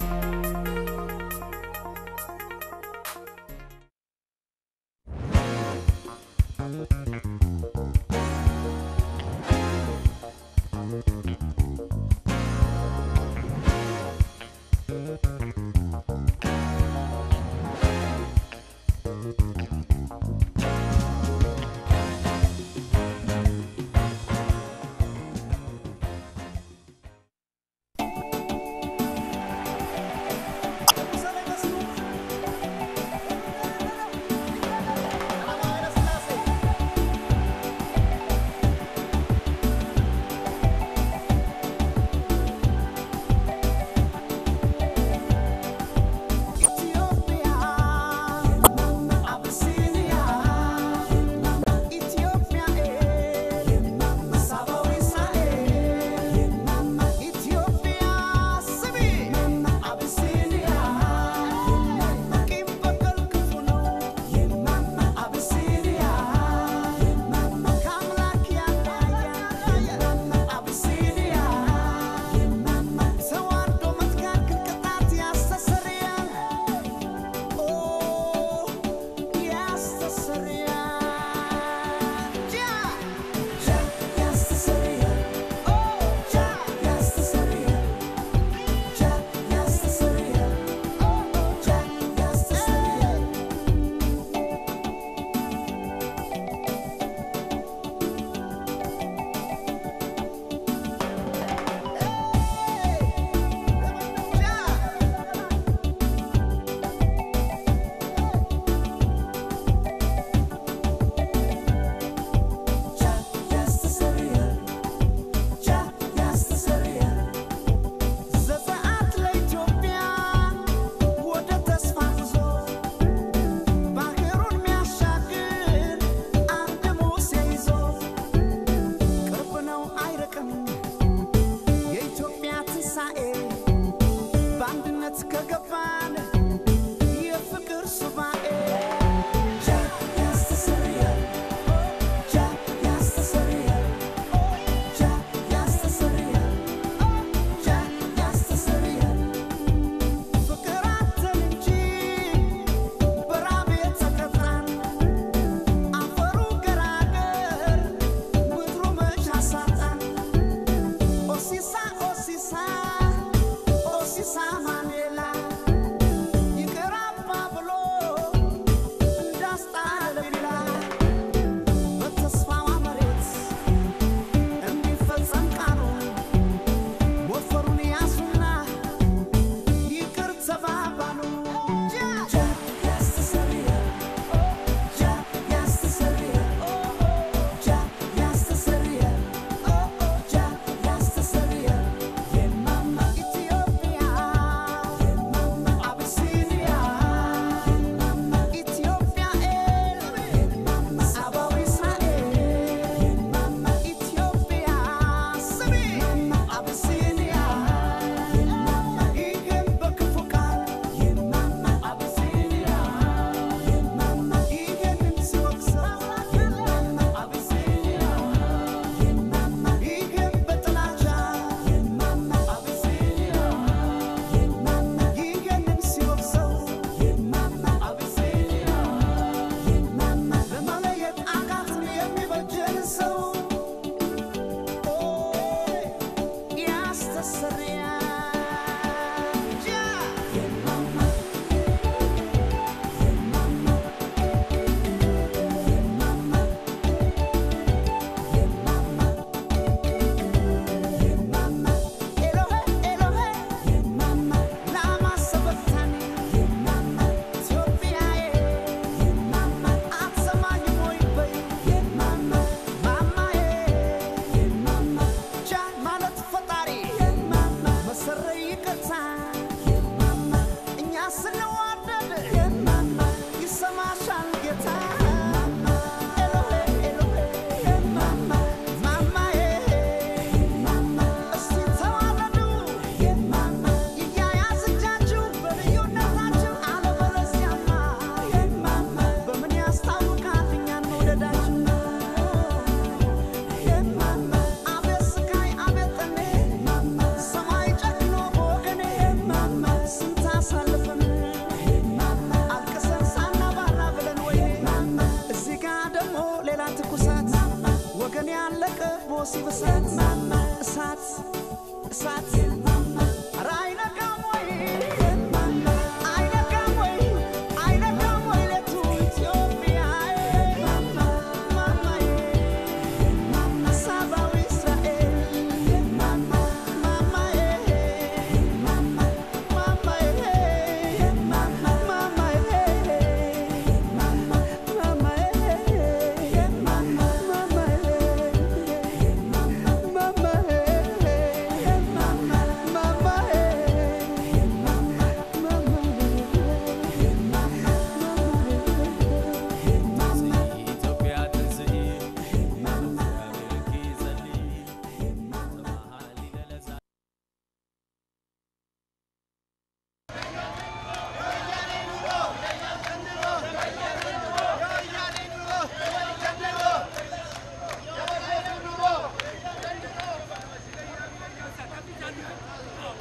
Yeah.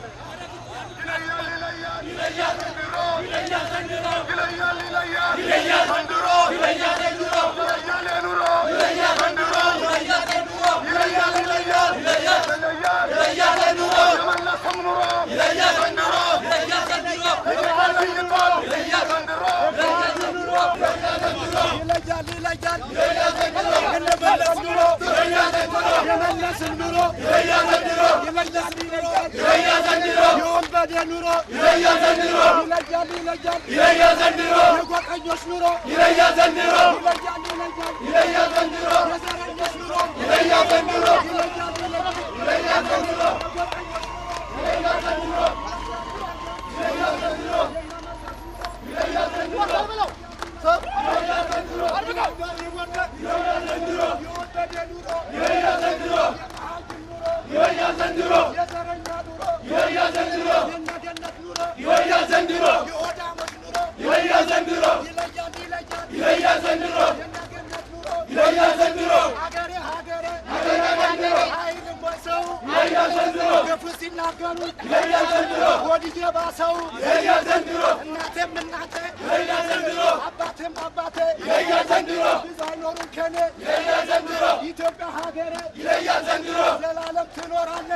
ኢትዮጵያ ሀገሬ ዘላለም ትኖራለን።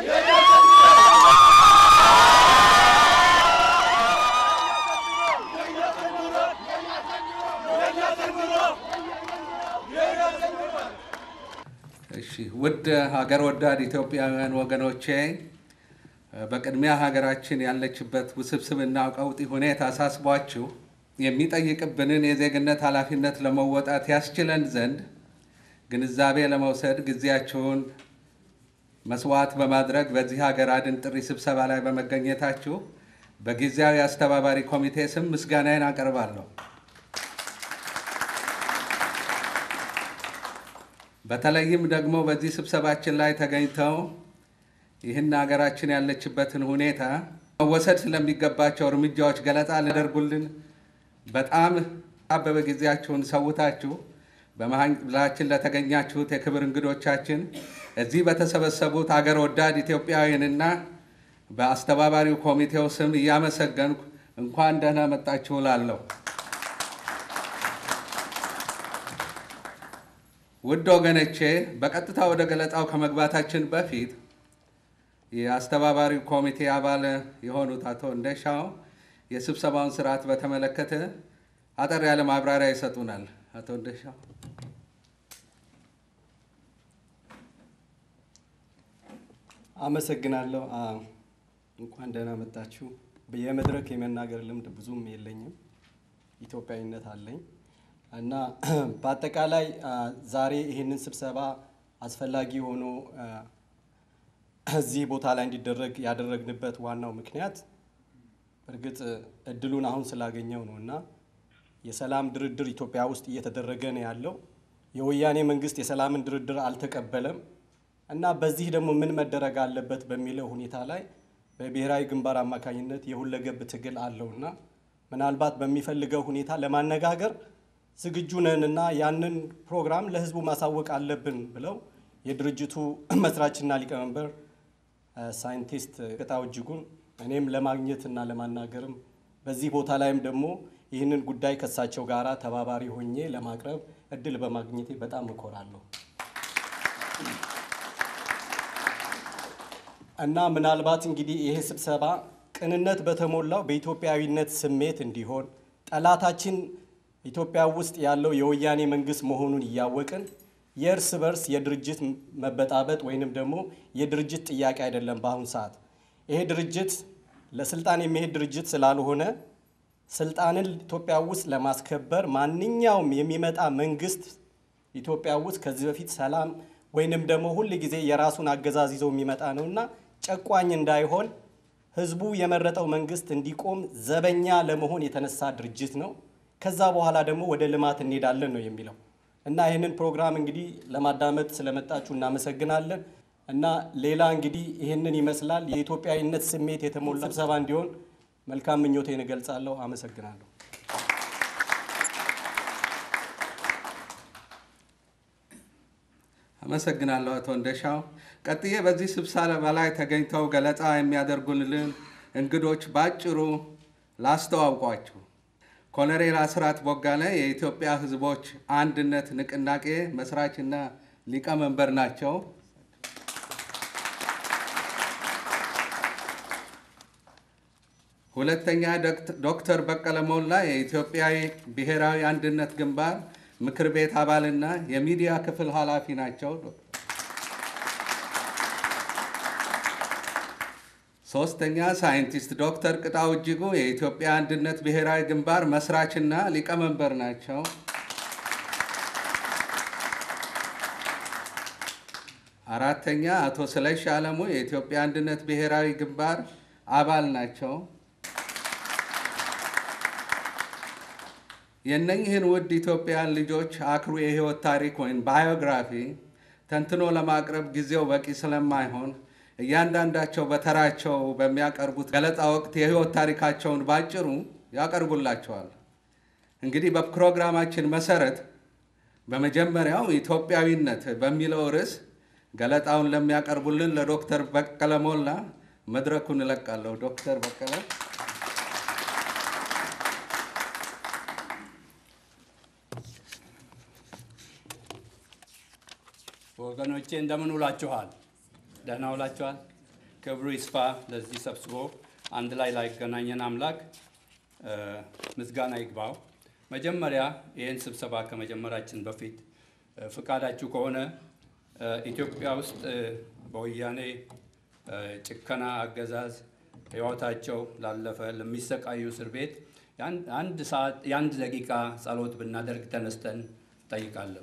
እሺ ውድ ሀገር ወዳድ ኢትዮጵያውያን ወገኖቼ በቅድሚያ ሀገራችን ያለችበት ውስብስብና ቀውጢ ሁኔታ አሳስቧችሁ የሚጠይቅብንን የዜግነት ኃላፊነት ለመወጣት ያስችለን ዘንድ ግንዛቤ ለመውሰድ ጊዜያችሁን መስዋዕት በማድረግ በዚህ ሀገር አድን ጥሪ ስብሰባ ላይ በመገኘታችሁ በጊዜያዊ አስተባባሪ ኮሚቴ ስም ምስጋናዬን አቀርባለሁ። በተለይም ደግሞ በዚህ ስብሰባችን ላይ ተገኝተው ይህን ሀገራችን ያለችበትን ሁኔታ መወሰድ ስለሚገባቸው እርምጃዎች ገለጻ ሊያደርጉልን በጣም አበበ ጊዜያችሁን ሰውታችሁ በመሃላችን ለተገኛችሁት የክብር እንግዶቻችን እዚህ በተሰበሰቡት አገር ወዳድ ኢትዮጵያውያንና በአስተባባሪው ኮሚቴው ስም እያመሰገንኩ እንኳን ደህና መጣችሁ እላለሁ። ውድ ወገኖቼ በቀጥታ ወደ ገለጻው ከመግባታችን በፊት የአስተባባሪው ኮሚቴ አባል የሆኑት አቶ እንደሻው የስብሰባውን ስርዓት በተመለከተ አጠር ያለ ማብራሪያ ይሰጡናል። አቶ እንደሻው። አመሰግናለሁ። እንኳን ደህና መጣችሁ። የመድረክ የመናገር ልምድ ብዙም የለኝም፣ ኢትዮጵያዊነት አለኝ እና በአጠቃላይ ዛሬ ይህንን ስብሰባ አስፈላጊ ሆኖ እዚህ ቦታ ላይ እንዲደረግ ያደረግንበት ዋናው ምክንያት እርግጥ እድሉን አሁን ስላገኘው ነው እና የሰላም ድርድር ኢትዮጵያ ውስጥ እየተደረገ ነው ያለው። የወያኔ መንግስት የሰላምን ድርድር አልተቀበለም እና በዚህ ደግሞ ምን መደረግ አለበት በሚለው ሁኔታ ላይ በብሔራዊ ግንባር አማካኝነት የሁለገብ ትግል አለውና ምናልባት በሚፈልገው ሁኔታ ለማነጋገር ዝግጁ ነን እና ያንን ፕሮግራም ለህዝቡ ማሳወቅ አለብን ብለው የድርጅቱ መስራችና ሊቀመንበር ሳይንቲስት ቅጣው እጅጉን እኔም ለማግኘት እና ለማናገርም በዚህ ቦታ ላይም ደግሞ ይህንን ጉዳይ ከእሳቸው ጋር ተባባሪ ሆኜ ለማቅረብ እድል በማግኘቴ በጣም እኮራለሁ እና ምናልባት እንግዲህ ይሄ ስብሰባ ቅንነት በተሞላው በኢትዮጵያዊነት ስሜት እንዲሆን ጠላታችን ኢትዮጵያ ውስጥ ያለው የወያኔ መንግስት መሆኑን እያወቅን የእርስ በርስ የድርጅት መበጣበጥ ወይንም ደግሞ የድርጅት ጥያቄ አይደለም። በአሁኑ ሰዓት ይሄ ድርጅት ለስልጣን የሚሄድ ድርጅት ስላልሆነ ስልጣንን ኢትዮጵያ ውስጥ ለማስከበር ማንኛውም የሚመጣ መንግስት ኢትዮጵያ ውስጥ ከዚህ በፊት ሰላም ወይንም ደግሞ ሁል ጊዜ የራሱን አገዛዝ ይዘው የሚመጣ ነውና ጨቋኝ እንዳይሆን ህዝቡ የመረጠው መንግስት እንዲቆም ዘበኛ ለመሆን የተነሳ ድርጅት ነው። ከዛ በኋላ ደግሞ ወደ ልማት እንሄዳለን ነው የሚለው እና ይህንን ፕሮግራም እንግዲህ ለማዳመጥ ስለመጣችሁ እናመሰግናለን። እና ሌላ እንግዲህ ይህንን ይመስላል። የኢትዮጵያዊነት ስሜት የተሞላ ስብሰባ እንዲሆን መልካም ምኞቴን እገልጻለሁ። አመሰግናለሁ። አመሰግናለሁ አቶ እንደሻው። ቀጥዬ በዚህ ስብሰባ ላይ ተገኝተው ገለጻ የሚያደርጉልን እንግዶች በአጭሩ ላስተዋውቋችሁ። ኮሎኔል አስራት ቦጋለ የኢትዮጵያ ሕዝቦች አንድነት ንቅናቄ መስራችና ሊቀመንበር ናቸው። ሁለተኛ ዶክተር በቀለ ሞላ የኢትዮጵያ ብሔራዊ አንድነት ግንባር ምክር ቤት አባልና የሚዲያ ክፍል ኃላፊ ናቸው። ሶስተኛ ሳይንቲስት ዶክተር ቅጣው እጅጉ የኢትዮጵያ አንድነት ብሔራዊ ግንባር መስራችና ሊቀመንበር ናቸው። አራተኛ አቶ ስለሽ አለሙ የኢትዮጵያ አንድነት ብሔራዊ ግንባር አባል ናቸው። የእነኝህን ውድ ኢትዮጵያን ልጆች አክሩ የህይወት ታሪክ ወይም ባዮግራፊ ተንትኖ ለማቅረብ ጊዜው በቂ ስለማይሆን እያንዳንዳቸው በተራቸው በሚያቀርቡት ገለጻ ወቅት የህይወት ታሪካቸውን ባጭሩ ያቀርቡላቸዋል። እንግዲህ በፕሮግራማችን መሰረት በመጀመሪያው ኢትዮጵያዊነት በሚለው ርዕስ ገለጣውን ለሚያቀርቡልን ለዶክተር በቀለ ሞላ መድረኩን እለቃለሁ። ዶክተር በቀለ ወገኖቼ እንደምን ውላችኋል? ደህና ውላችኋል? ክብሩ ይስፋ ለዚህ ሰብስቦ አንድ ላይ ላይገናኘን አምላክ ምስጋና ይግባው። መጀመሪያ ይህን ስብሰባ ከመጀመራችን በፊት ፍቃዳችሁ ከሆነ ኢትዮጵያ ውስጥ በወያኔ ጭከና አገዛዝ ሕይወታቸው ላለፈ ለሚሰቃዩ እስር ቤት አንድ ሰዓት የአንድ ደቂቃ ጸሎት ብናደርግ ተነስተን ጠይቃለሁ።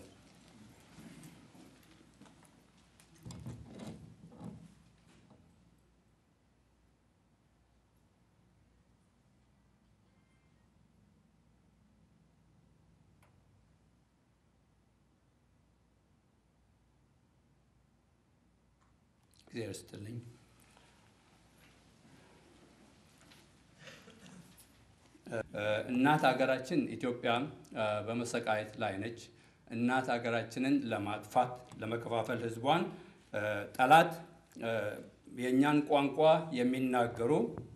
እግዚአብሔር ይስጥልኝ። እናት ሀገራችን ኢትዮጵያ በመሰቃየት ላይ ነች። እናት ሀገራችንን ለማጥፋት ለመከፋፈል ህዝቧን ጠላት የእኛን ቋንቋ የሚናገሩ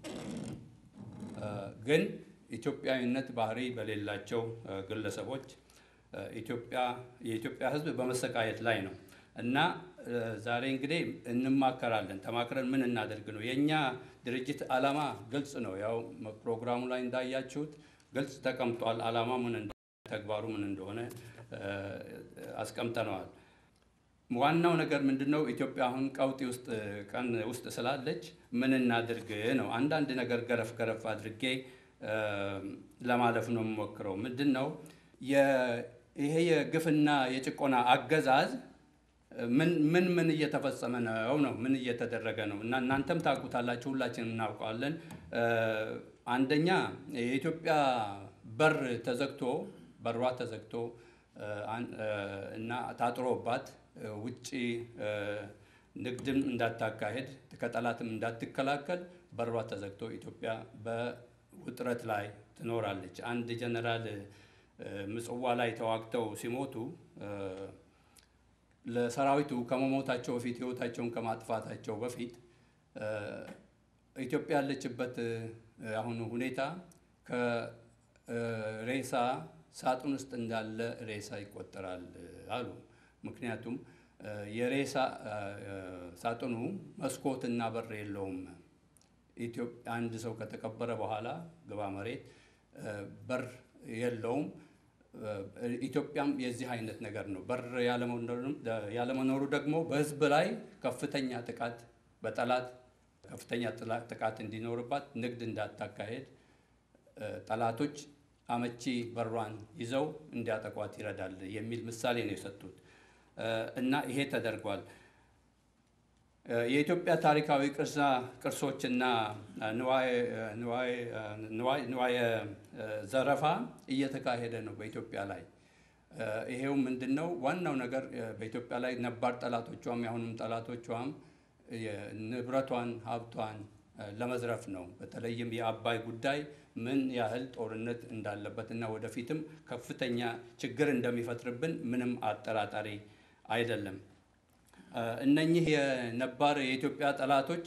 ግን ኢትዮጵያዊነት ባህሪ በሌላቸው ግለሰቦች ኢትዮጵያ የኢትዮጵያ ህዝብ በመሰቃየት ላይ ነው እና ዛሬ እንግዲህ እንማከራለን። ተማክረን ምን እናደርግ ነው። የእኛ ድርጅት ዓላማ ግልጽ ነው። ያው ፕሮግራሙ ላይ እንዳያችሁት ግልጽ ተቀምጧል። ዓላማ ምን እንደሆነ፣ ተግባሩ ምን እንደሆነ አስቀምጠነዋል። ዋናው ነገር ምንድን ነው? ኢትዮጵያ አሁን ቀውጢ ውስጥ ቀን ውስጥ ስላለች ምን እናድርግ ነው። አንዳንድ ነገር ገረፍ ገረፍ አድርጌ ለማለፍ ነው የምሞክረው። ምንድን ነው ይሄ የግፍና የጭቆና አገዛዝ ምን ምን ምን እየተፈጸመ ነው ነው ምን እየተደረገ ነው? እና እናንተም ታውቁታላችሁ፣ ሁላችንም እናውቀዋለን። አንደኛ የኢትዮጵያ በር ተዘግቶ በሯ ተዘግቶ እና ታጥሮባት ውጭ ንግድም እንዳታካሄድ ከጠላትም እንዳትከላከል በሯ ተዘግቶ ኢትዮጵያ በውጥረት ላይ ትኖራለች። አንድ ጀነራል ምጽዋ ላይ ተዋግተው ሲሞቱ ለሰራዊቱ ከመሞታቸው በፊት ህይወታቸውን ከማጥፋታቸው በፊት ኢትዮጵያ ያለችበት አሁኑ ሁኔታ ከሬሳ ሳጥን ውስጥ እንዳለ ሬሳ ይቆጠራል አሉ። ምክንያቱም የሬሳ ሳጥኑ መስኮትና በር የለውም። አንድ ሰው ከተቀበረ በኋላ ግባ መሬት በር የለውም። ኢትዮጵያም የዚህ አይነት ነገር ነው። በር ያለመኖሩ ደግሞ በህዝብ ላይ ከፍተኛ ጥቃት በጠላት ከፍተኛ ጥቃት እንዲኖርባት ንግድ እንዳታካሄድ ጠላቶች አመቺ በሯን ይዘው እንዲያጠቋት ይረዳል የሚል ምሳሌ ነው የሰጡት እና ይሄ ተደርጓል። የኢትዮጵያ ታሪካዊ ቅርሳ ቅርሶችና ንዋየ ዘረፋ እየተካሄደ ነው በኢትዮጵያ ላይ። ይሄው ምንድን ነው ዋናው ነገር በኢትዮጵያ ላይ ነባር ጠላቶቿም የአሁኑም ጠላቶቿም ንብረቷን ሀብቷን ለመዝረፍ ነው። በተለይም የአባይ ጉዳይ ምን ያህል ጦርነት እንዳለበት እና ወደፊትም ከፍተኛ ችግር እንደሚፈጥርብን ምንም አጠራጣሪ አይደለም። እነኚህ የነባር የኢትዮጵያ ጠላቶች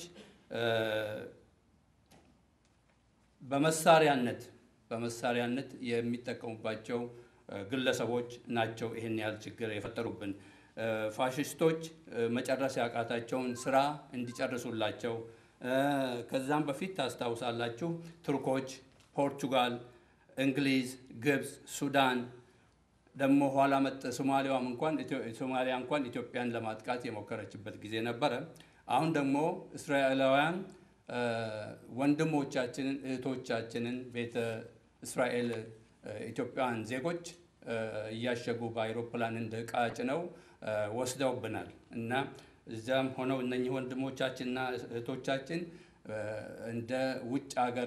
በመሳሪያነት በመሳሪያነት የሚጠቀሙባቸው ግለሰቦች ናቸው ይህን ያህል ችግር የፈጠሩብን። ፋሽስቶች መጨረስ ያቃታቸውን ስራ እንዲጨርሱላቸው ከዛም በፊት ታስታውሳላችሁ ቱርኮች፣ ፖርቹጋል፣ እንግሊዝ፣ ግብፅ፣ ሱዳን ደግሞ ኋላ መጥ ሶማሊያም እንኳን ሶማሊያ እንኳን ኢትዮጵያን ለማጥቃት የሞከረችበት ጊዜ ነበረ። አሁን ደግሞ እስራኤላውያን ወንድሞቻችንን እህቶቻችንን ቤተ እስራኤል ኢትዮጵያውያን ዜጎች እያሸጉ በአይሮፕላን እንደ ዕቃ ጭነው ወስደውብናል እና እዚያም ሆነው እነኚህ ወንድሞቻችንና እህቶቻችን እንደ ውጭ ሀገር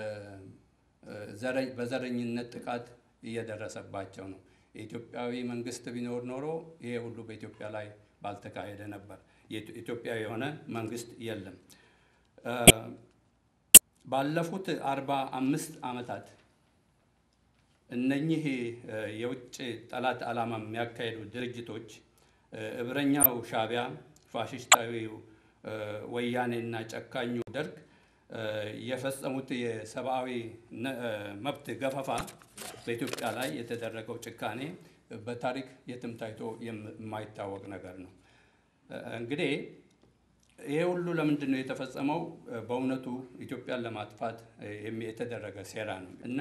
በዘረኝነት ጥቃት እየደረሰባቸው ነው። የኢትዮጵያዊ መንግስት ቢኖር ኖሮ ይሄ ሁሉ በኢትዮጵያ ላይ ባልተካሄደ ነበር። ኢትዮጵያዊ የሆነ መንግስት የለም። ባለፉት አርባ አምስት ዓመታት እነኚህ የውጭ ጠላት ዓላማ የሚያካሄዱ ድርጅቶች እብረኛው ሻዕቢያ፣ ፋሽስታዊው ወያኔና ጨካኙ ደርግ የፈጸሙት የሰብአዊ መብት ገፈፋ በኢትዮጵያ ላይ የተደረገው ጭካኔ በታሪክ የትም ታይቶ የማይታወቅ ነገር ነው። እንግዲህ ይሄ ሁሉ ለምንድን ነው የተፈጸመው? በእውነቱ ኢትዮጵያን ለማጥፋት የተደረገ ሴራ ነው እና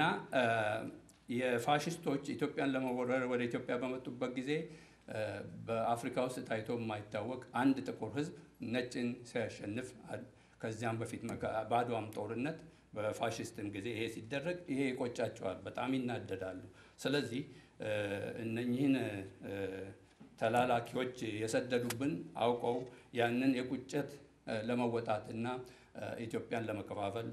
የፋሽስቶች ኢትዮጵያን ለመወረር ወደ ኢትዮጵያ በመጡበት ጊዜ በአፍሪካ ውስጥ ታይቶ የማይታወቅ አንድ ጥቁር ሕዝብ ነጭን ሲያሸንፍ ከዚያም በፊት በአድዋም ጦርነት በፋሽስትም ጊዜ ይሄ ሲደረግ ይሄ ይቆጫቸዋል፣ በጣም ይናደዳሉ። ስለዚህ እነኚህን ተላላኪዎች የሰደዱብን አውቀው ያንን የቁጭት ለመወጣትና ኢትዮጵያን ለመከፋፈል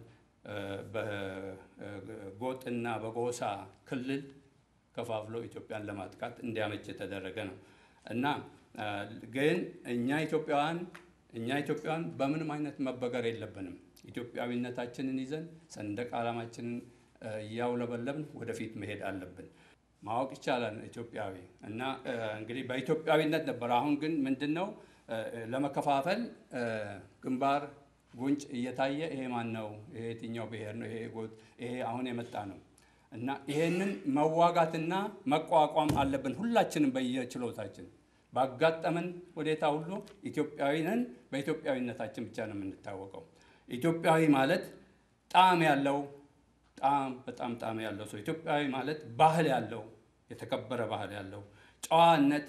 በጎጥና በጎሳ ክልል ከፋፍሎ ኢትዮጵያን ለማጥቃት እንዲያመች የተደረገ ነው እና ግን እኛ ኢትዮጵያውያን እኛ ኢትዮጵያውያን በምንም አይነት መበገር የለብንም። ኢትዮጵያዊነታችንን ይዘን ሰንደቅ ዓላማችንን እያውለበለብን ወደፊት መሄድ አለብን። ማወቅ ይቻላል ኢትዮጵያዊ እና እንግዲህ በኢትዮጵያዊነት ነበር። አሁን ግን ምንድን ነው ለመከፋፈል ግንባር ጉንጭ እየታየ ይሄ ማን ነው? ይሄ የትኛው ብሔር ነው? ይሄ ጎጥ፣ ይሄ አሁን የመጣ ነው እና ይሄንን መዋጋትና መቋቋም አለብን ሁላችንም በየችሎታችን ባጋጠመን ሁኔታ ሁሉ ኢትዮጵያዊ ነን። በኢትዮጵያዊነታችን ብቻ ነው የምንታወቀው። ኢትዮጵያዊ ማለት ጣዕም ያለው ጣዕም በጣም ጣዕም ያለው ሰው ኢትዮጵያዊ ማለት ባህል ያለው የተከበረ ባህል ያለው ጨዋነት፣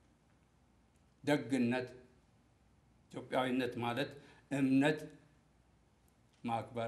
ደግነት። ኢትዮጵያዊነት ማለት እምነት ማክበር፣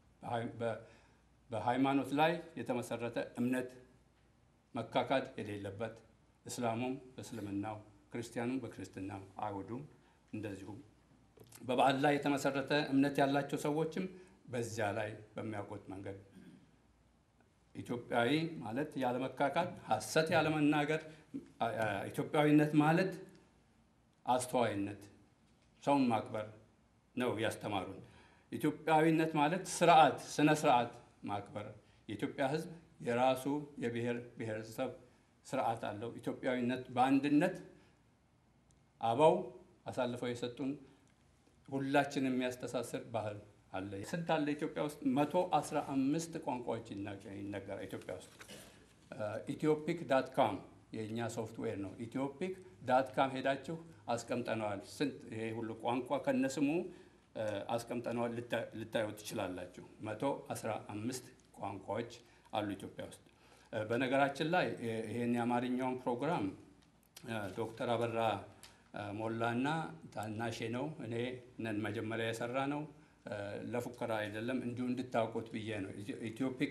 በሃይማኖት ላይ የተመሰረተ እምነት መካካድ የሌለበት እስላሙም በእስልምናው ክርስቲያኑም በክርስትናው አይሁዱም እንደዚሁም በበዓል ላይ የተመሰረተ እምነት ያላቸው ሰዎችም በዚያ ላይ በሚያውቁት መንገድ ኢትዮጵያዊ ማለት ያለመካካድ፣ ሐሰት ያለመናገር። ኢትዮጵያዊነት ማለት አስተዋይነት፣ ሰውን ማክበር ነው ያስተማሩን። ኢትዮጵያዊነት ማለት ስርዓት፣ ስነ ስርዓት ማክበር። የኢትዮጵያ ሕዝብ የራሱ የብሔር ብሔረሰብ ስርዓት አለው። ኢትዮጵያዊነት በአንድነት አበው አሳልፈው የሰጡን ሁላችን የሚያስተሳስር ባህል አለ። ስንት አለ ኢትዮጵያ ውስጥ? መቶ አስራ አምስት ቋንቋዎች ይነገራል ኢትዮጵያ ውስጥ። ኢትዮፒክ ዳት ካም የእኛ ሶፍትዌር ነው። ኢትዮፒክ ዳት ካም ሄዳችሁ አስቀምጠነዋል። ስንት ይሄ ሁሉ ቋንቋ ከነስሙ አስቀምጠነዋል፣ ልታዩ ትችላላችሁ። መቶ አስራ አምስት ቋንቋዎች አሉ ኢትዮጵያ ውስጥ። በነገራችን ላይ ይሄን የአማርኛውን ፕሮግራም ዶክተር አበራ ሞላና ታናሼ ነው እኔ ነን መጀመሪያ የሰራ ነው። ለፉከራ አይደለም፣ እንዲሁ እንድታውቁት ብዬ ነው። ኢትዮፒክ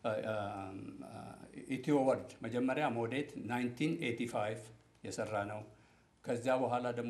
ኢትዮ ወርድ መጀመሪያ ሞዴት 1985 የሰራ ነው። ከዚያ በኋላ ደግሞ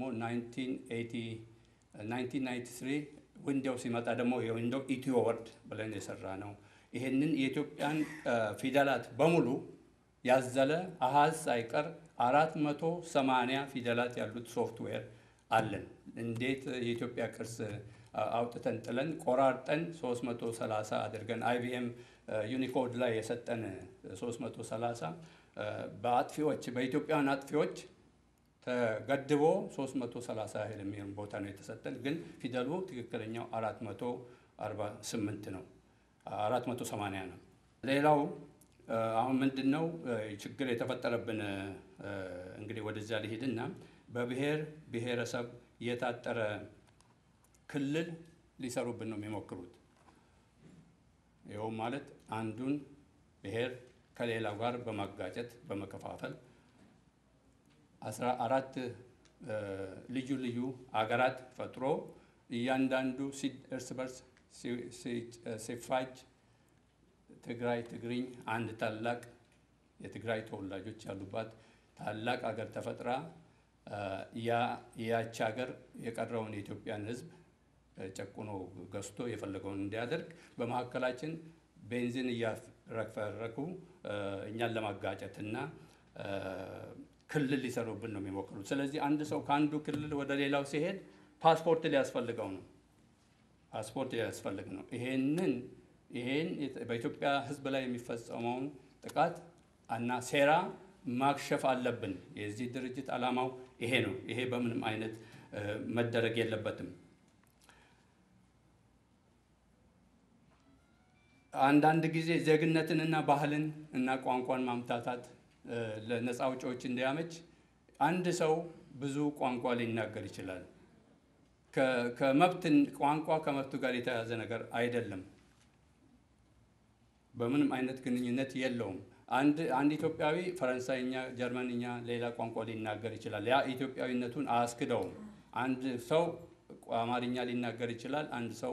1993 ዊንዶው ሲመጣ ደግሞ የዊንዶው ኢትዮ ወርድ ብለን የሰራ ነው። ይህንን የኢትዮጵያን ፊደላት በሙሉ ያዘለ አሃዝ ሳይቀር አራት መቶ ሰማንያ ፊደላት ያሉት ሶፍትዌር አለን። እንዴት የኢትዮጵያ ቅርስ አውጥተን ጥለን ቆራርጠን 330 አድርገን አይቢኤም ዩኒኮድ ላይ የሰጠን 330 በአጥፊዎች በኢትዮጵያውያን አጥፊዎች ተገድቦ 330 ያህል የሚሆን ቦታ ነው የተሰጠን። ግን ፊደሉ ትክክለኛው 448 ነው፣ 480 ነው። ሌላው አሁን ምንድን ነው ችግር የተፈጠረብን? እንግዲህ ወደዚያ ሊሄድና በብሔር ብሔረሰብ የታጠረ ክልል ሊሰሩብን ነው የሚሞክሩት። ይኸውም ማለት አንዱን ብሔር ከሌላው ጋር በማጋጨት በመከፋፈል አስራ አራት ልዩ ልዩ አገራት ፈጥሮ እያንዳንዱ እርስ በርስ ሲፋጅ ትግራይ ትግርኝ አንድ ታላቅ የትግራይ ተወላጆች ያሉባት ታላቅ አገር ተፈጥራ ያች ሀገር የቀረውን የኢትዮጵያን ሕዝብ ጨቁኖ ገዝቶ የፈለገውን እንዲያደርግ በመካከላችን ቤንዚን እያረፈረኩ እኛን ለማጋጨትና ክልል ሊሰሩብን ነው የሚሞክሩት። ስለዚህ አንድ ሰው ከአንዱ ክልል ወደ ሌላው ሲሄድ ፓስፖርት ሊያስፈልገው ነው። ፓስፖርት ሊያስፈልግ ነው። ይሄንን ይሄን በኢትዮጵያ ሕዝብ ላይ የሚፈጸመውን ጥቃት እና ሴራ ማክሸፍ አለብን። የዚህ ድርጅት ዓላማው ይሄ ነው። ይሄ በምንም አይነት መደረግ የለበትም። አንዳንድ ጊዜ ዜግነትንና ባህልን እና ቋንቋን ማምታታት ለነፃ አውጪዎች እንዲያመች አንድ ሰው ብዙ ቋንቋ ሊናገር ይችላል። ከመብት ቋንቋ ከመብቱ ጋር የተያያዘ ነገር አይደለም። በምንም አይነት ግንኙነት የለውም። አንድ አንድ ኢትዮጵያዊ ፈረንሳይኛ፣ ጀርመንኛ፣ ሌላ ቋንቋ ሊናገር ይችላል። ያ ኢትዮጵያዊነቱን አያስክደውም። አንድ ሰው አማርኛ ሊናገር ይችላል። አንድ ሰው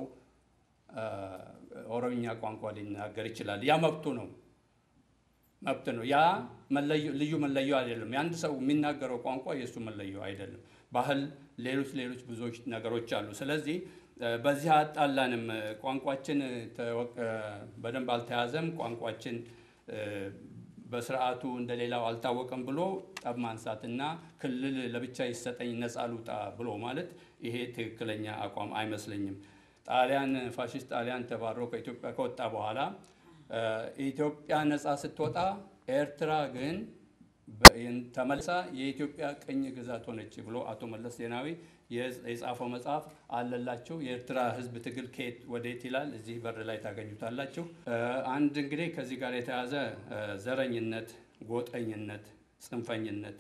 ኦሮምኛ ቋንቋ ሊናገር ይችላል። ያ መብቱ ነው መብት ነው። ያ ልዩ መለዮ አይደለም። የአንድ ሰው የሚናገረው ቋንቋ የእሱ መለዮ አይደለም። ባህል፣ ሌሎች ሌሎች ብዙዎች ነገሮች አሉ። ስለዚህ በዚህ አጣላንም። ቋንቋችን በደንብ አልተያዘም፣ ቋንቋችን በስርዓቱ እንደሌላው አልታወቀም ብሎ ጠብ ማንሳትና ክልል ለብቻ ይሰጠኝ ነፃ ልውጣ ብሎ ማለት ይሄ ትክክለኛ አቋም አይመስለኝም። ጣሊያን ፋሽስት ጣሊያን ተባሮ ከኢትዮጵያ ከወጣ በኋላ ኢትዮጵያ ነፃ ስትወጣ ኤርትራ ግን ተመልሳ የኢትዮጵያ ቅኝ ግዛት ሆነች ብሎ አቶ መለስ ዜናዊ የጻፈው መጽሐፍ አለላችሁ። የኤርትራ ሕዝብ ትግል ከየት ወዴት ይላል። እዚህ በር ላይ ታገኙታላችሁ። አንድ እንግዲህ ከዚህ ጋር የተያዘ ዘረኝነት፣ ጎጠኝነት፣ ጽንፈኝነት፣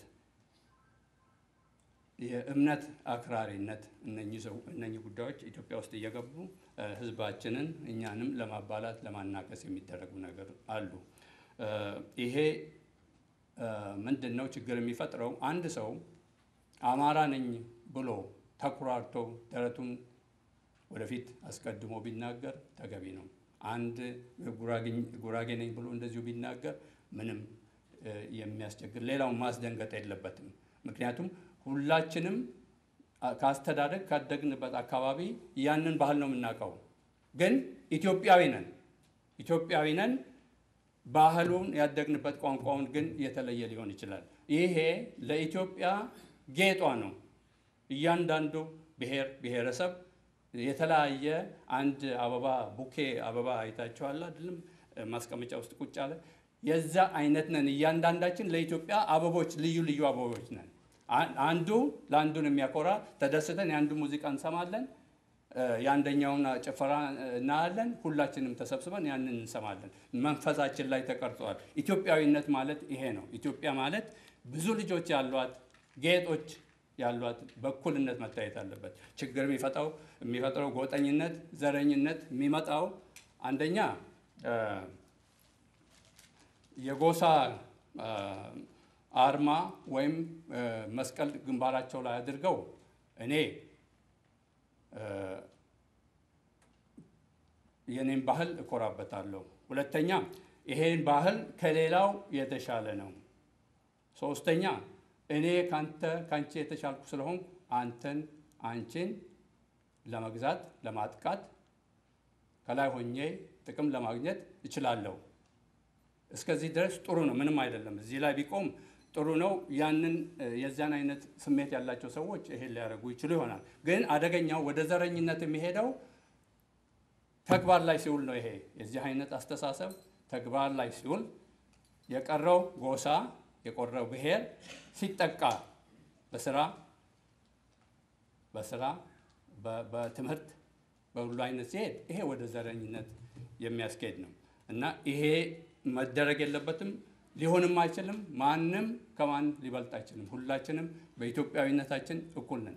የእምነት አክራሪነት እነኚህ ጉዳዮች ኢትዮጵያ ውስጥ እየገቡ ሕዝባችንን እኛንም ለማባላት ለማናከስ የሚደረጉ ነገር አሉ። ይሄ ምንድን ነው ችግር የሚፈጥረው? አንድ ሰው አማራ ነኝ ብሎ ተኩራርቶ ደረቱን ወደፊት አስቀድሞ ቢናገር ተገቢ ነው። አንድ ጉራጌ ነኝ ብሎ እንደዚሁ ቢናገር ምንም የሚያስቸግር ሌላውን ማስደንገጥ የለበትም። ምክንያቱም ሁላችንም ካስተዳደግ ካደግንበት አካባቢ ያንን ባህል ነው የምናውቀው። ግን ኢትዮጵያዊ ነን ኢትዮጵያዊ ነን ባህሉን ያደግንበት ቋንቋውን ግን የተለየ ሊሆን ይችላል። ይሄ ለኢትዮጵያ ጌጧ ነው። እያንዳንዱ ብሔር ብሔረሰብ የተለያየ አንድ አበባ ቡኬ አበባ አይታችኋል አይደለም? ማስቀመጫ ውስጥ ቁጭ አለ። የዛ አይነት ነን። እያንዳንዳችን ለኢትዮጵያ አበቦች ልዩ ልዩ አበቦች ነን። አንዱ ለአንዱን የሚያኮራ ተደስተን የአንዱ ሙዚቃ እንሰማለን፣ የአንደኛውን ጭፈራ እናያለን። ሁላችንም ተሰብስበን ያንን እንሰማለን። መንፈሳችን ላይ ተቀርጸዋል። ኢትዮጵያዊነት ማለት ይሄ ነው። ኢትዮጵያ ማለት ብዙ ልጆች ያሏት ጌጦች ያሏት በእኩልነት መታየት አለበት። ችግር የሚፈጠው የሚፈጥረው ጎጠኝነት፣ ዘረኝነት የሚመጣው አንደኛ የጎሳ አርማ ወይም መስቀል ግንባራቸው ላይ አድርገው እኔ የኔን ባህል እኮራበታለሁ። ሁለተኛ ይሄን ባህል ከሌላው የተሻለ ነው። ሶስተኛ እኔ ካንተ ካንቺ የተሻልኩ ስለሆንኩ አንተን አንቺን ለመግዛት ለማጥቃት ከላይ ሆኜ ጥቅም ለማግኘት እችላለሁ። እስከዚህ ድረስ ጥሩ ነው፣ ምንም አይደለም። እዚህ ላይ ቢቆም ጥሩ ነው። ያንን የዚያን አይነት ስሜት ያላቸው ሰዎች ይሄን ሊያደርጉ ይችሉ ይሆናል። ግን አደገኛው ወደ ዘረኝነት የሚሄደው ተግባር ላይ ሲውል ነው። ይሄ የዚህ አይነት አስተሳሰብ ተግባር ላይ ሲውል የቀረው ጎሳ የቆረው ብሔር ሲጠቃ በስራ በስራ በ- በትምህርት በሁሉ አይነት ሲሄድ ይሄ ወደ ዘረኝነት የሚያስኬድ ነው እና ይሄ መደረግ የለበትም፣ ሊሆንም አይችልም። ማንም ከማን ሊበልጥ አይችልም። ሁላችንም በኢትዮጵያዊነታችን እኩል ነን።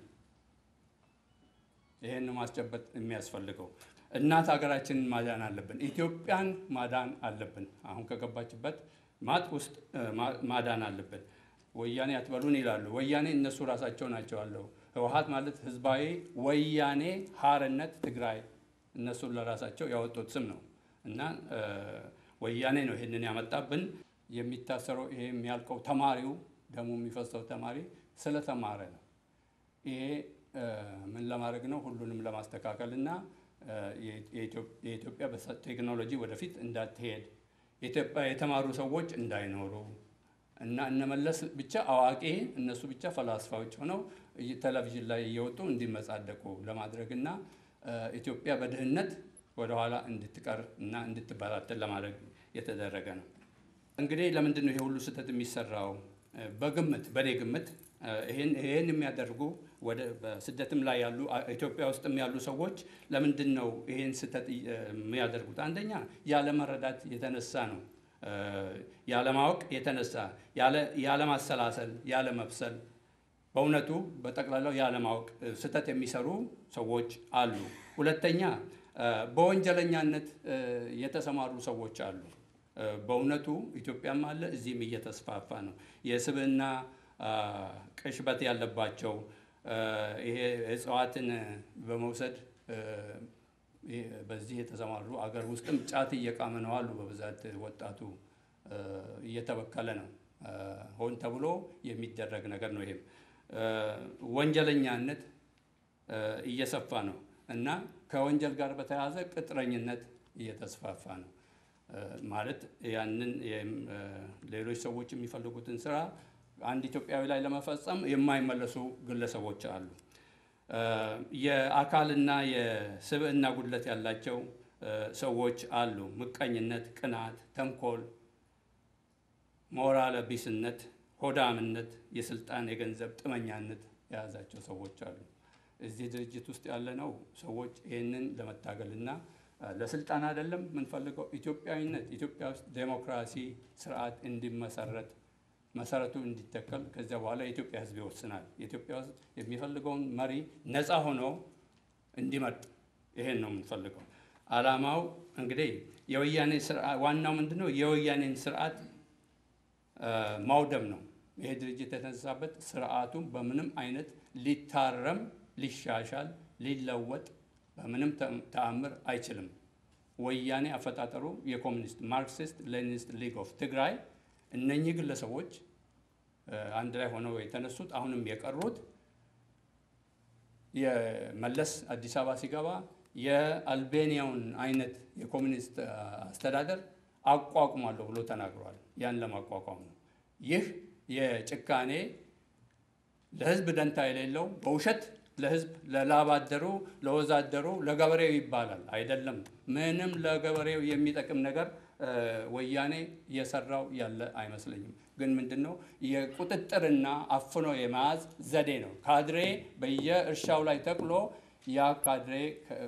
ይሄን ማስጨበጥ የሚያስፈልገው እናት ሀገራችንን ማዳን አለብን። ኢትዮጵያን ማዳን አለብን። አሁን ከገባችበት ማጥ ውስጥ እ፣ ማ- ማዳን አለብን። ወያኔ አትበሉን ይላሉ። ወያኔ እነሱ ራሳቸው ናቸው አለው። ህወሀት ማለት ህዝባዊ ወያኔ ሀርነት ትግራይ እነሱ ለራሳቸው ያወጡት ስም ነው እና እ፣ ወያኔ ነው ይህንን ያመጣብን። የሚታሰረው ይሄ የሚያልቀው ተማሪው ደሙ የሚፈሰው ተማሪ ስለተማረ ነው። ይሄ እ፣ ምን ለማድረግ ነው? ሁሉንም ለማስተካከል እና እ፣ የኢትዮ- የኢትዮጵያ በሰ- ቴክኖሎጂ ወደፊት እንዳትሄድ የኢትዮጵያ የተማሩ ሰዎች እንዳይኖሩ እና እነመለስ ብቻ አዋቂ እነሱ ብቻ ፈላስፋዎች ሆነው እይ- ቴሌቪዥን ላይ እየወጡ እንዲመጻደቁ ለማድረግ እና እ፣ ኢትዮጵያ በድህነት ወደኋላ እንድትቀር እና እንድትበታተን ለማድረግ የተደረገ ነው። እንግዲህ ለምንድን ነው ይሄ ሁሉ ስህተት የሚሰራው? እ፣ በግምት በእኔ ግምት እ፣ ይሄን ይሄን የሚያደርጉ ወደ በስደትም ላይ ያሉ አ- ኢትዮጵያ ውስጥም ያሉ ሰዎች ለምንድን ነው ይሄን ስህተት እ፣ የሚያደርጉት? አንደኛ ያለመረዳት የተነሳ ነው። እ፣ ያለማወቅ የተነሳ ያለ- ያለማሰላሰል፣ ያለመብሰል በእውነቱ በጠቅላላው ያለማወቅ እ፣ ስህተት የሚሰሩ ሰዎች አሉ። ሁለተኛ እ፣ በወንጀለኛነት እ፣ የተሰማሩ ሰዎች አሉ። እ፣ በእውነቱ ኢትዮጵያም አለ እዚህም እየተስፋፋ ነው። የስብዕና አ፣ ቅሽበት ያለባቸው እ፣ ይሄ እጽዋትን በመውሰድ እ፣ ይሄ በዚህ የተሰማሩ አገር ውስጥም ጫት እየቃመ ነው አሉ። በብዛት ወጣቱ እ፣ እየተበከለ ነው። እ፣ ሆን ተብሎ የሚደረግ ነገር ነው። ይሄም እ፣ ወንጀለኛነት እ፣ እየሰፋ ነው እና ከወንጀል ጋር በተያያዘ ቅጥረኝነት እየተስፋፋ ነው። እ፣ ማለት ያንን የም- እ፣ ሌሎች ሰዎች የሚፈልጉትን ስራ አንድ ኢትዮጵያዊ ላይ ለመፈጸም የማይመለሱ ግለሰቦች አሉ። እ፣ የአካልና የስብዕና ጉድለት ያላቸው እ፣ ሰዎች አሉ። ምቀኝነት፣ ቅናት፣ ተንኮል፣ ሞራለ ቢስነት፣ ሆዳምነት፣ የስልጣን የገንዘብ ጥመኛነት የያዛቸው ሰዎች አሉ። እዚህ ድርጅት ውስጥ ያለነው ሰዎች ይህንን ለመታገልና እ፣ ለስልጣን አይደለም የምንፈልገው ኢትዮጵያዊነት፣ ኢትዮጵያ ውስጥ ዴሞክራሲ ስርዓት እንዲመሰረት መሰረቱ እንዲተከል ከዚያ በኋላ የኢትዮጵያ ሕዝብ ይወስናል። የኢትዮጵያ ሕዝብ የሚፈልገውን መሪ ነፃ ሆኖ እንዲመርጥ ይሄን ነው የምንፈልገው። ዓላማው እንግዲህ የወያኔ ስርዓት ዋናው ምንድን ነው? የወያኔን ስርዓት እ፣ ማውደም ነው። ይሄ ድርጅት የተነሳበት ስርዓቱን በምንም አይነት ሊታረም፣ ሊሻሻል፣ ሊለወጥ በምንም ተ- ተአምር አይችልም። ወያኔ አፈጣጠሩ የኮሚኒስት ማርክሲስት ሌኒኒስት ሊግ ኦፍ ትግራይ እነኚህ ግለሰቦች እ፣ አንድ ላይ ሆነው የተነሱት አሁንም የቀሩት የመለስ አዲስ አበባ ሲገባ የአልቤኒያውን አይነት የኮሚኒስት አ፣ አስተዳደር አቋቁማለሁ ብሎ ተናግሯል። ያን ለማቋቋም ነው። ይህ የጭካኔ ለህዝብ ደንታ የሌለው በውሸት ለህዝብ ለላብ አደሩ፣ ለወዛደሩ፣ ለገበሬው ይባላል። አይደለም። ምንም ለገበሬው የሚጠቅም ነገር እ፣ ወያኔ እየሰራው ያለ አይመስለኝም። ግን ምንድን ነው የቁጥጥርና አፍኖ የመያዝ ዘዴ ነው። ካድሬ በየእርሻው ላይ ተክሎ ያ ካድሬ ከ-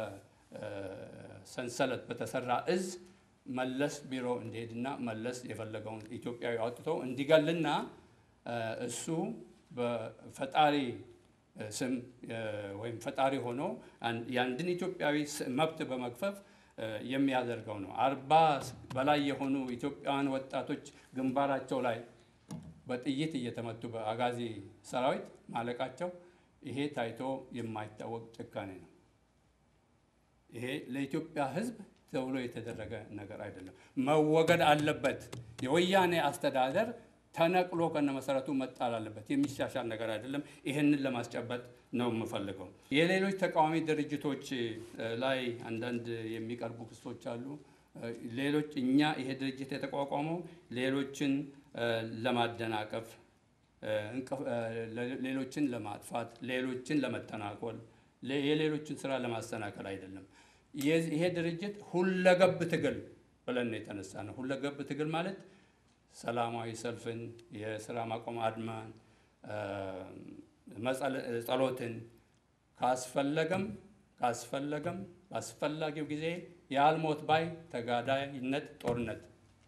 በሰንሰለት በተሰራ እዝ መለስ ቢሮ እንዲሄድና መለስ የፈለገውን ኢትዮጵያዊ አውጥቶ እንዲገልና እ፣ እሱ በፈጣሪ እ፣ ስም እ፣ ወይም ፈጣሪ ሆኖ አን- የአንድን ኢትዮጵያዊ ስ- መብት በመግፈፍ እ፣ የሚያደርገው ነው። አርባ በላይ የሆኑ ኢትዮጵያውያን ወጣቶች ግንባራቸው ላይ በጥይት እየተመቱ በአጋዚ ሰራዊት ማለቃቸው ይሄ ታይቶ የማይታወቅ ጭካኔ ነው። ይሄ ለኢትዮጵያ ሕዝብ ተብሎ የተደረገ ነገር አይደለም። መወገድ አለበት። የወያኔ አስተዳደር ተነቅሎ ከነመሰረቱ መጣል አለበት። የሚሻሻል ነገር አይደለም። ይህንን ለማስጨበጥ ነው የምፈልገው። የሌሎች ተቃዋሚ ድርጅቶች እ፣ ላይ አንዳንድ የሚቀርቡ ክሶች አሉ። እ፣ ሌሎች እኛ ይሄ ድርጅት የተቋቋመው ሌሎችን እ፣ ለማደናቀፍ እ፣ እንቅፍ- እ፣ ለ- ሌሎችን ለማጥፋት፣ ሌሎችን ለመተናኮል፣ ለ- የሌሎችን ስራ ለማሰናከል አይደለም። የዚህ- ይሄ ድርጅት ሁለገብ ትግል ብለን ነው የተነሳ ነው። ሁለገብ ትግል ማለት ሰላማዊ ሰልፍን፣ የስራ ማቆም አድማን፣ ጸሎትን ካስፈለገም ካስፈለገም በአስፈላጊው ጊዜ የአልሞት ባይ ተጋዳይነት ጦርነት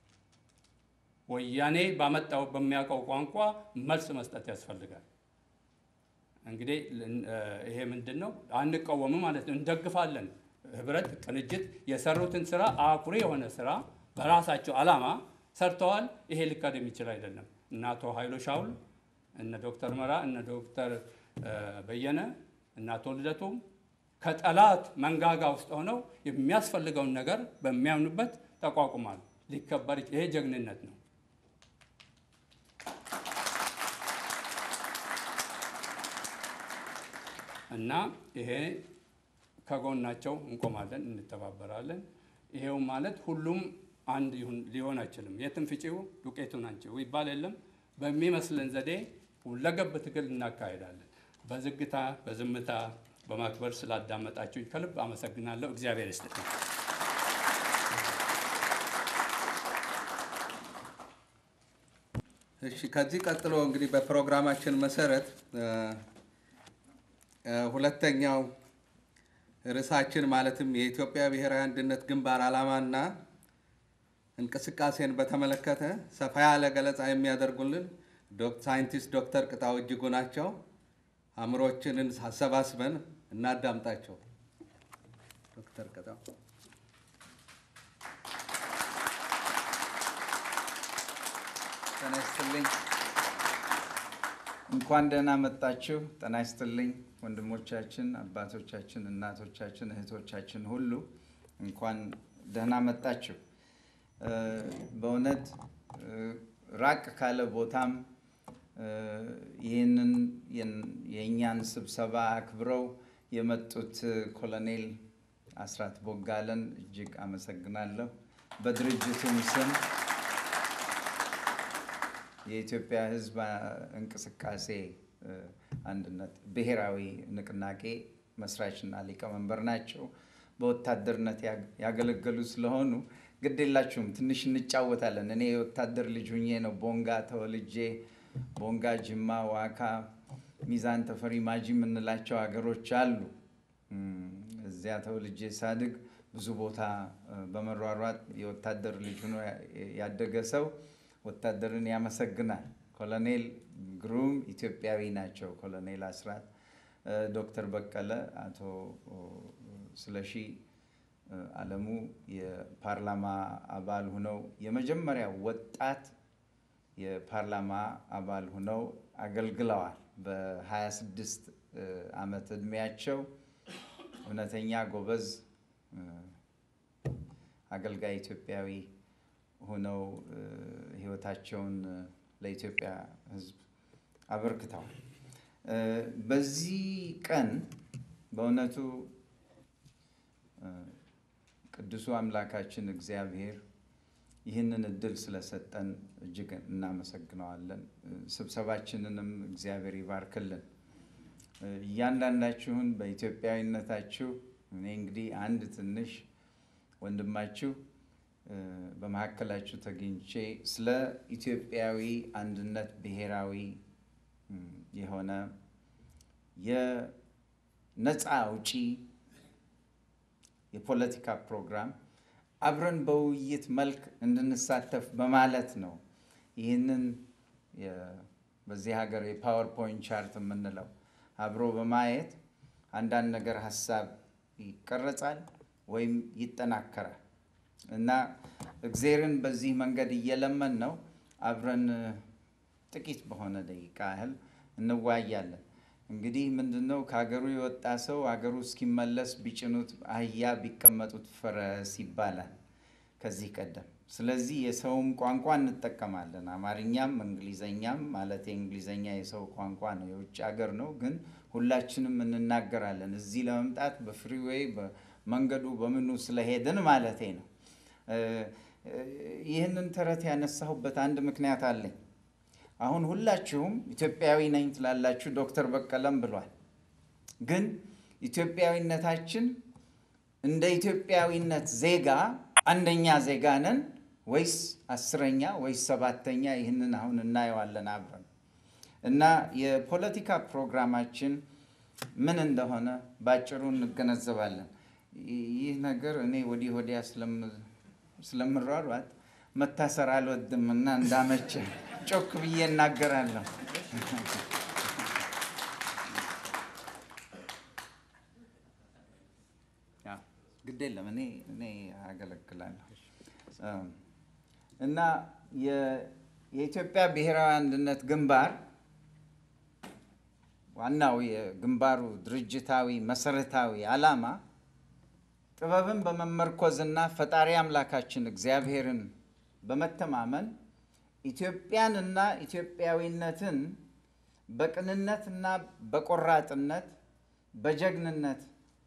ወያኔ ባመጣው በሚያውቀው ቋንቋ መልስ መስጠት ያስፈልጋል። እንግዲህ ይሄ ምንድን ነው? አንቃወምም ማለት ነው፣ እንደግፋለን። ህብረት፣ ቅንጅት የሰሩትን ስራ አኩሪ የሆነ ስራ በራሳቸው ዓላማ ሰርተዋል። ይሄ ሊካድ የሚችል አይደለም። እነ አቶ ኃይሎ ሻውል፣ እነ ዶክተር መራ፣ እነ ዶክተር በየነ፣ እነ አቶ ልደቱም ከጠላት መንጋጋ ውስጥ ሆነው የሚያስፈልገውን ነገር በሚያምኑበት ተቋቁሟል። ሊከበር ይሄ ጀግንነት ነው። እና ይሄ ከጎናቸው እንቆማለን፣ እንተባበራለን። ይሄው ማለት ሁሉም አንድ ሊሆን አይችልም። የትም ፍጪው ዱቄቱን አንቺው ይባል የለም። በሚመስለን ዘዴ ሁለገብ ትግል እናካሄዳለን። በዝግታ በዝምታ በማክበር ስላዳመጣችሁ ከልብ አመሰግናለሁ። እግዚአብሔር ይስጥልኝ። እሺ ከዚህ ቀጥሎ እንግዲህ በፕሮግራማችን መሰረት ሁለተኛው ርዕሳችን ማለትም የኢትዮጵያ ብሔራዊ አንድነት ግንባር ዓላማና እንቅስቃሴን በተመለከተ ሰፋ ያለ ገለጻ የሚያደርጉልን ሳይንቲስት ዶክተር ቅጣው እጅጉ ናቸው። አእምሮችንን አሰባስበን እናዳምጣቸው። ዶክተር ቅጣው ጤና ይስጥልኝ። እንኳን ደህና መጣችሁ። ጤና ይስጥልኝ ወንድሞቻችን፣ አባቶቻችን፣ እናቶቻችን፣ እህቶቻችን ሁሉ እንኳን ደህና መጣችሁ። በእውነት ራቅ ካለ ቦታም ይህንን የእኛን ስብሰባ አክብረው የመጡት ኮሎኔል አስራት ቦጋለን እጅግ አመሰግናለሁ። በድርጅቱም ስም የኢትዮጵያ ሕዝብ እንቅስቃሴ አንድነት ብሔራዊ ንቅናቄ መስራችና ሊቀመንበር ናቸው። በወታደርነት ያገለገሉ ስለሆኑ ግድ የላችሁም፣ ትንሽ እንጫወታለን። እኔ የወታደር ልጅ ሁኜ ነው ቦንጋ ተወልጄ ቦንጋ፣ ጅማ፣ ዋካ፣ ሚዛን ተፈሪ፣ ማጂ የምንላቸው ሀገሮች አሉ። እዚያ ተወልጄ ሳድግ ብዙ ቦታ በመሯሯጥ የወታደር ልጅ ሆኖ ያደገ ሰው ወታደርን ያመሰግናል። ኮሎኔል ግሩም ኢትዮጵያዊ ናቸው። ኮሎኔል አስራት፣ ዶክተር በቀለ፣ አቶ ስለሺ አለሙ የፓርላማ አባል ሁነው የመጀመሪያ ወጣት የፓርላማ አባል ሁነው አገልግለዋል። በ26 ዓመት ዕድሜያቸው እውነተኛ ጎበዝ አገልጋይ ኢትዮጵያዊ ሆነው ሕይወታቸውን ለኢትዮጵያ ሕዝብ አበርክተዋል። በዚህ ቀን በእውነቱ ቅዱሱ አምላካችን እግዚአብሔር ይህንን እድል ስለሰጠን እጅግ እናመሰግነዋለን። ስብሰባችንንም እግዚአብሔር ይባርክልን። እያንዳንዳችሁን በኢትዮጵያዊነታችሁ እኔ እንግዲህ አንድ ትንሽ ወንድማችሁ በመካከላችሁ ተገኝቼ ስለ ኢትዮጵያዊ አንድነት ብሔራዊ የሆነ የነፃ አውጪ የፖለቲካ ፕሮግራም አብረን በውይይት መልክ እንድንሳተፍ በማለት ነው። ይህንን በዚህ ሀገር የፓወርፖይንት ቻርት የምንለው አብሮ በማየት አንዳንድ ነገር ሀሳብ ይቀረጻል ወይም ይጠናከራል እና እግዜርን በዚህ መንገድ እየለመን ነው አብረን ጥቂት በሆነ ደቂቃ ያህል እንወያያለን። እንግዲህ ምንድን ነው ከሀገሩ የወጣ ሰው ሀገሩ እስኪመለስ ቢጭኑት አህያ ቢቀመጡት ፈረስ ይባላል ከዚህ ቀደም። ስለዚህ የሰውም ቋንቋ እንጠቀማለን፣ አማርኛም እንግሊዘኛም። ማለት የእንግሊዘኛ የሰው ቋንቋ ነው፣ የውጭ ሀገር ነው፣ ግን ሁላችንም እንናገራለን። እዚህ ለመምጣት በፍሪዌይ በመንገዱ በምኑ ስለሄድን ማለቴ ነው። ይህንን ተረት ያነሳሁበት አንድ ምክንያት አለኝ። አሁን ሁላችሁም ኢትዮጵያዊ ነኝ ትላላችሁ፣ ዶክተር በቀለም ብሏል። ግን ኢትዮጵያዊነታችን እንደ ኢትዮጵያዊነት ዜጋ አንደኛ ዜጋ ነን ወይስ አስረኛ ወይስ ሰባተኛ? ይህንን አሁን እናየዋለን አብረን። እና የፖለቲካ ፕሮግራማችን ምን እንደሆነ ባጭሩ እንገነዘባለን። ይህ ነገር እኔ ወዲህ ወዲያ ስለምሯሯጥ መታሰር አልወድም እና እንዳመቸ ጮክ ብዬ እናገራለሁ። ግድ የለም እኔ እኔ አገለግላለሁ እና የኢትዮጵያ ብሔራዊ አንድነት ግንባር ዋናው የግንባሩ ድርጅታዊ መሰረታዊ ዓላማ ጥበብን በመመርኮዝና ፈጣሪ አምላካችን እግዚአብሔርን በመተማመን ኢትዮጵያንና ኢትዮጵያዊነትን በቅንነትና በቆራጥነት በጀግንነት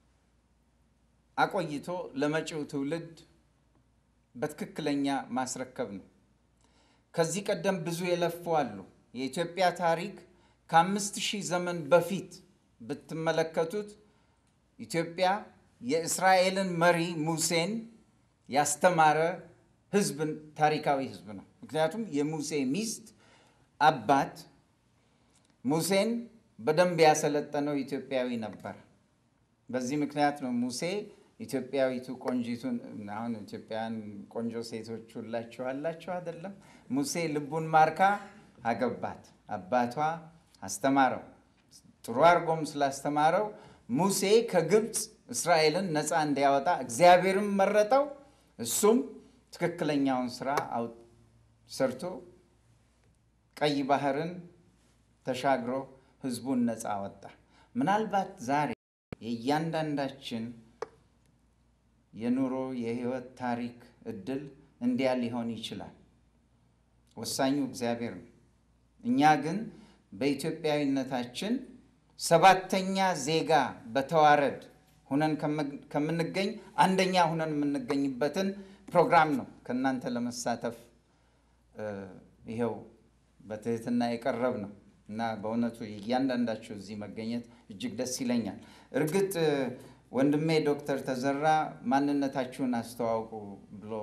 አቆይቶ ለመጪው ትውልድ በትክክለኛ ማስረከብ ነው። ከዚህ ቀደም ብዙ የለፉ አሉ። የኢትዮጵያ ታሪክ ከአምስት ሺህ ዘመን በፊት ብትመለከቱት ኢትዮጵያ የእስራኤልን መሪ ሙሴን ያስተማረ ህዝብ ታሪካዊ ህዝብ ነው። ምክንያቱም የሙሴ ሚስት አባት ሙሴን በደንብ ያሰለጠነው ኢትዮጵያዊ ነበር። በዚህ ምክንያት ነው ሙሴ ኢትዮጵያዊቱ ቆንጂቱን አሁን ኢትዮጵያውያን ቆንጆ ሴቶች ሁላችሁ አላችሁ አይደለም? ሙሴ ልቡን ማርካ አገባት። አባቷ አስተማረው። ጥሩ አድርጎም ስላስተማረው ሙሴ ከግብፅ እስራኤልን ነፃ እንዲያወጣ እግዚአብሔርም መረጠው። እሱም ትክክለኛውን ስራ ሰርቶ ቀይ ባህርን ተሻግሮ ህዝቡን ነፃ አወጣ። ምናልባት ዛሬ የእያንዳንዳችን የኑሮ የህይወት ታሪክ እድል እንዲያ ሊሆን ይችላል። ወሳኙ እግዚአብሔር ነው። እኛ ግን በኢትዮጵያዊነታችን ሰባተኛ ዜጋ በተዋረድ ሁነን ከምንገኝ አንደኛ ሁነን የምንገኝበትን ፕሮግራም ነው ከእናንተ ለመሳተፍ ይኸው በትህትና የቀረብ ነው እና በእውነቱ እያንዳንዳችሁ እዚህ መገኘት እጅግ ደስ ይለኛል። እርግጥ ወንድሜ ዶክተር ተዘራ ማንነታችሁን አስተዋውቁ ብሎ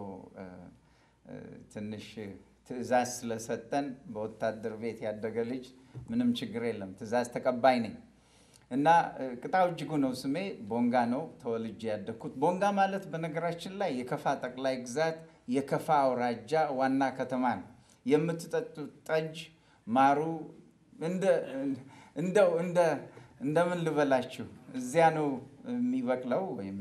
ትንሽ ትዕዛዝ ስለሰጠን በወታደር ቤት ያደገ ልጅ ምንም ችግር የለም፣ ትዕዛዝ ተቀባይ ነኝ እና ቅጣው እጅጉ ነው ስሜ። ቦንጋ ነው ተወልጄ ያደግኩት። ቦንጋ ማለት በነገራችን ላይ የከፋ ጠቅላይ ግዛት የከፋ አውራጃ ዋና ከተማ ነው። የምትጠጡት ጠጅ ማሩ እንደው እንደምን ልበላችሁ እዚያ ነው የሚበቅለው ወይም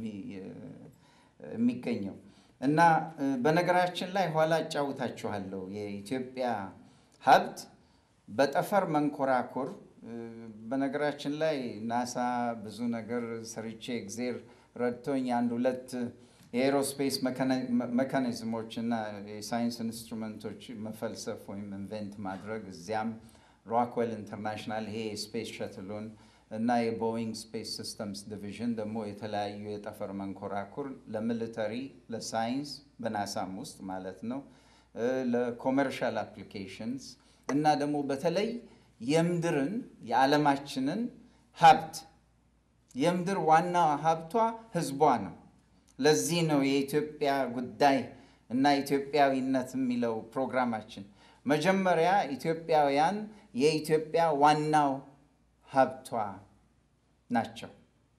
የሚገኘው እና በነገራችን ላይ ኋላ እጫውታችኋለሁ። የኢትዮጵያ ሀብት በጠፈር መንኮራኩር በነገራችን ላይ ናሳ ብዙ ነገር ሰርቼ እግዜር ረድቶኝ አንድ ሁለት የኤሮስፔስ መካኒዝሞች እና የሳይንስ ኢንስትሩመንቶች መፈልሰፍ ወይም ኢንቨንት ማድረግ እዚያም ሮክዌል ኢንተርናሽናል ይሄ የስፔስ ሸትሉን እና የቦይንግ ስፔስ ሲስተምስ ዲቪዥን ደግሞ የተለያዩ የጠፈር መንኮራኩር ለሚሊተሪ፣ ለሳይንስ በናሳም ውስጥ ማለት ነው፣ ለኮመርሻል አፕሊኬሽንስ እና ደግሞ በተለይ የምድርን የዓለማችንን ሀብት የምድር ዋና ሀብቷ ህዝቧ ነው። ለዚህ ነው የኢትዮጵያ ጉዳይ እና ኢትዮጵያዊነት የሚለው ፕሮግራማችን። መጀመሪያ ኢትዮጵያውያን የኢትዮጵያ ዋናው ሀብቷ ናቸው።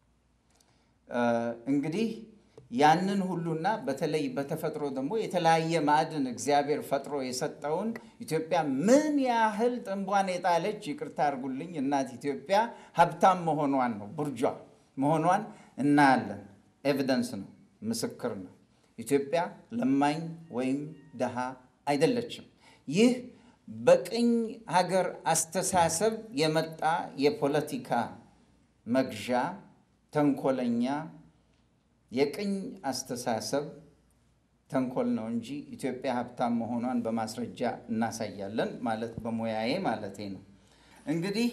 እንግዲህ ያንን ሁሉና በተለይ በተፈጥሮ ደግሞ የተለያየ ማዕድን እግዚአብሔር ፈጥሮ የሰጠውን ኢትዮጵያ ምን ያህል ጥንቧን የጣለች ይቅርታ አድርጉልኝ እናት ኢትዮጵያ ሀብታም መሆኗን ነው ቡርጇ መሆኗን እናያለን። ኤቪደንስ ነው፣ ምስክር ነው። ኢትዮጵያ ለማኝ ወይም ደሃ አይደለችም። ይህ በቅኝ ሀገር አስተሳሰብ የመጣ የፖለቲካ መግዣ ተንኮለኛ የቅኝ አስተሳሰብ ተንኮል ነው እንጂ ኢትዮጵያ ሀብታም መሆኗን በማስረጃ እናሳያለን ማለት በሙያዬ ማለቴ ነው። እንግዲህ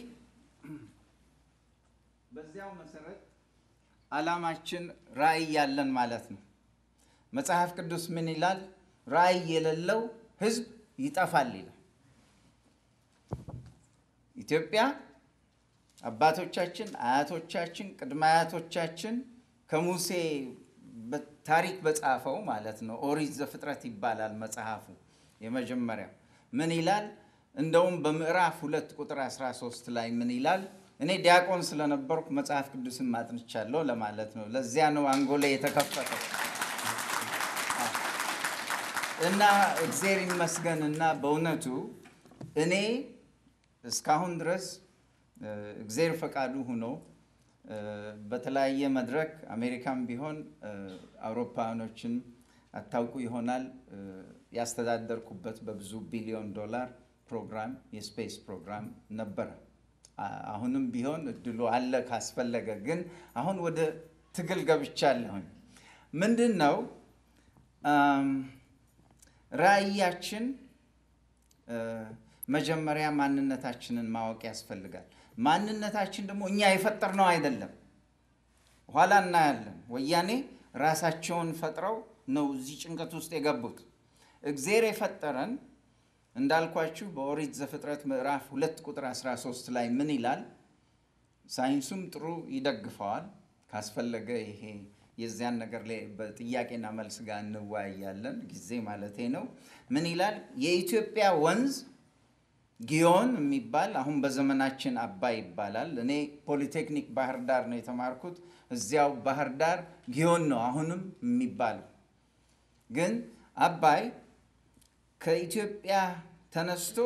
በዚያው መሰረት ዓላማችን ራዕይ ያለን ማለት ነው። መጽሐፍ ቅዱስ ምን ይላል? ራዕይ የሌለው ሕዝብ ይጠፋል ይላል። ኢትዮጵያ አባቶቻችን፣ አያቶቻችን፣ ቅድመ አያቶቻችን ከሙሴ ታሪክ በጻፈው ማለት ነው ኦሪት ዘፍጥረት ይባላል መጽሐፉ። የመጀመሪያው ምን ይላል? እንደውም በምዕራፍ ሁለት ቁጥር 13 ላይ ምን ይላል? እኔ ዲያቆን ስለነበርኩ መጽሐፍ ቅዱስን ማጥንቻለሁ ለማለት ነው። ለዚያ ነው አንጎላ የተከፈተው እና እግዜር ይመስገን እና በእውነቱ እኔ እስካሁን ድረስ እ፣ እግዜር ፈቃዱ ሆኖ እ፣ በተለያየ መድረክ አሜሪካም ቢሆን እ፣ አውሮፓውያኖችን አታውቁ ይሆናል እ፣ ያስተዳደርኩበት በብዙ ቢሊዮን ዶላር ፕሮግራም የስፔስ ፕሮግራም ነበረ። አ- አሁንም ቢሆን እድሉ አለ ካስፈለገ። ግን አሁን ወደ ትግል ገብቻለሁኝ። ምንድን ነው አም፣ ራዕያችን እ፣ መጀመሪያ ማንነታችንን ማወቅ ያስፈልጋል። ማንነታችን ደግሞ እኛ የፈጠርነው አይደለም። ኋላ እናያለን። ወያኔ ራሳቸውን ፈጥረው ነው እዚህ ጭንቀት ውስጥ የገቡት። እግዜር የፈጠረን እንዳልኳችሁ በኦሪት ዘፍጥረት ምዕራፍ ሁለት ቁጥር 13 ላይ ምን ይላል? ሳይንሱም ጥሩ ይደግፈዋል። ካስፈለገ ይሄ የዚያን ነገር ላይ በጥያቄና መልስ ጋር እንወያያለን፣ ጊዜ ማለቴ ነው። ምን ይላል? የኢትዮጵያ ወንዝ ጊዮን የሚባል አሁን በዘመናችን አባይ ይባላል። እኔ ፖሊቴክኒክ ባህር ዳር ነው የተማርኩት። እዚያው ባህር ዳር ጊዮን ነው አሁንም የሚባለው። ግን አባይ ከኢትዮጵያ ተነስቶ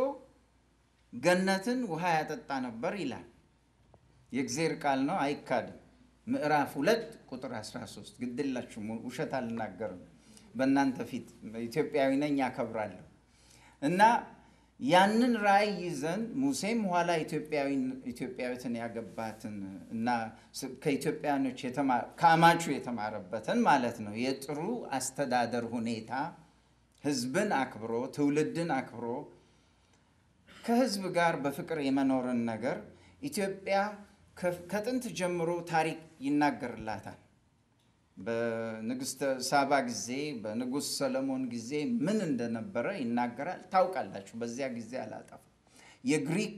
ገነትን ውሃ ያጠጣ ነበር ይላል። የእግዜር ቃል ነው፣ አይካድም። ምዕራፍ ሁለት ቁጥር 13 ግድላችሁ ውሸት አልናገርም። በእናንተ ፊት ኢትዮጵያዊ ነኝ አከብራለሁ። እና ያንን ራእይ ይዘን ሙሴም ኋላ ኢትዮጵያዊትን ያገባትን እና ከኢትዮጵያኖች ከአማቹ የተማረበትን ማለት ነው የጥሩ አስተዳደር ሁኔታ ህዝብን አክብሮ ትውልድን አክብሮ ከህዝብ ጋር በፍቅር የመኖርን ነገር ኢትዮጵያ ከጥንት ጀምሮ ታሪክ ይናገርላታል። በንግስተ ሳባ ጊዜ በንጉሥ ሰለሞን ጊዜ ምን እንደነበረ ይናገራል። ታውቃላችሁ። በዚያ ጊዜ አላጠፋም። የግሪክ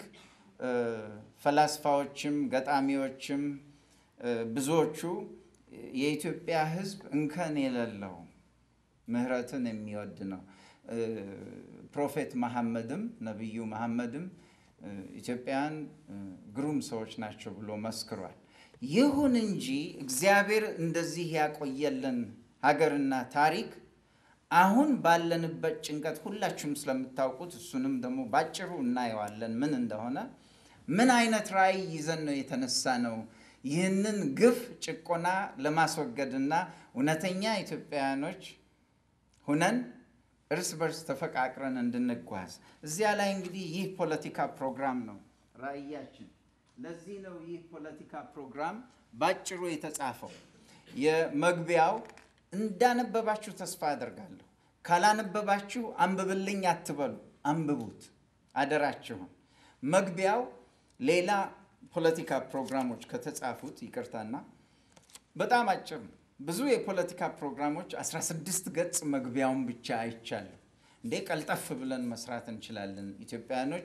ፈላስፋዎችም ገጣሚዎችም ብዙዎቹ የኢትዮጵያ ህዝብ እንከን የሌለው ምህረትን የሚወድ ነው። ፕሮፌት መሐመድም ነቢዩ መሐመድም ኢትዮጵያውያን ግሩም ሰዎች ናቸው ብሎ መስክሯል። ይሁን እንጂ እግዚአብሔር እንደዚህ ያቆየልን ሀገርና ታሪክ አሁን ባለንበት ጭንቀት ሁላችሁም ስለምታውቁት እሱንም ደግሞ ባጭሩ እናየዋለን ምን እንደሆነ። ምን አይነት ራዕይ ይዘን ነው የተነሳ ነው ይህንን ግፍ ጭቆና ለማስወገድና እውነተኛ ኢትዮጵያውያኖች ሁነን እርስ በርስ ተፈቃቅረን እንድንጓዝ። እዚያ ላይ እንግዲህ ይህ ፖለቲካ ፕሮግራም ነው ራዕያችን። ለዚህ ነው ይህ ፖለቲካ ፕሮግራም ባጭሩ የተጻፈው። የመግቢያው እንዳነበባችሁ ተስፋ አደርጋለሁ። ካላነበባችሁ አንብብልኝ አትበሉ፣ አንብቡት አደራችሁን። መግቢያው ሌላ ፖለቲካ ፕሮግራሞች ከተጻፉት ይቅርታና በጣም አጭር ነው። ብዙ የፖለቲካ ፕሮግራሞች 16 ገጽ መግቢያውን ብቻ አይቻለሁ። እንዴ ቀልጠፍ ብለን መስራት እንችላለን። ኢትዮጵያውያኖች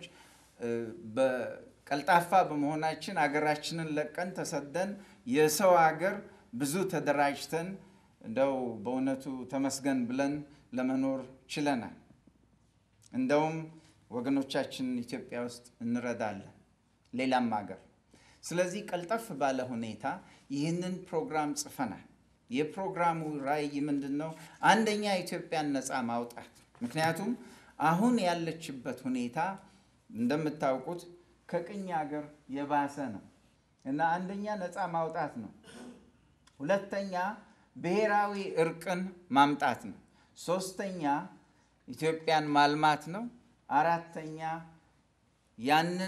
በቀልጣፋ በመሆናችን አገራችንን ለቀን ተሰደን የሰው ሀገር ብዙ ተደራጅተን እንደው በእውነቱ ተመስገን ብለን ለመኖር ችለናል። እንደውም ወገኖቻችን ኢትዮጵያ ውስጥ እንረዳለን፣ ሌላም ሀገር። ስለዚህ ቀልጠፍ ባለ ሁኔታ ይህንን ፕሮግራም ጽፈናል። የፕሮግራሙ ራዕይ ምንድን ነው? አንደኛ ኢትዮጵያን ነፃ ማውጣት። ምክንያቱም አሁን ያለችበት ሁኔታ እንደምታውቁት ከቅኝ ሀገር የባሰ ነው እና አንደኛ ነፃ ማውጣት ነው። ሁለተኛ ብሔራዊ እርቅን ማምጣት ነው። ሶስተኛ ኢትዮጵያን ማልማት ነው። አራተኛ ያንን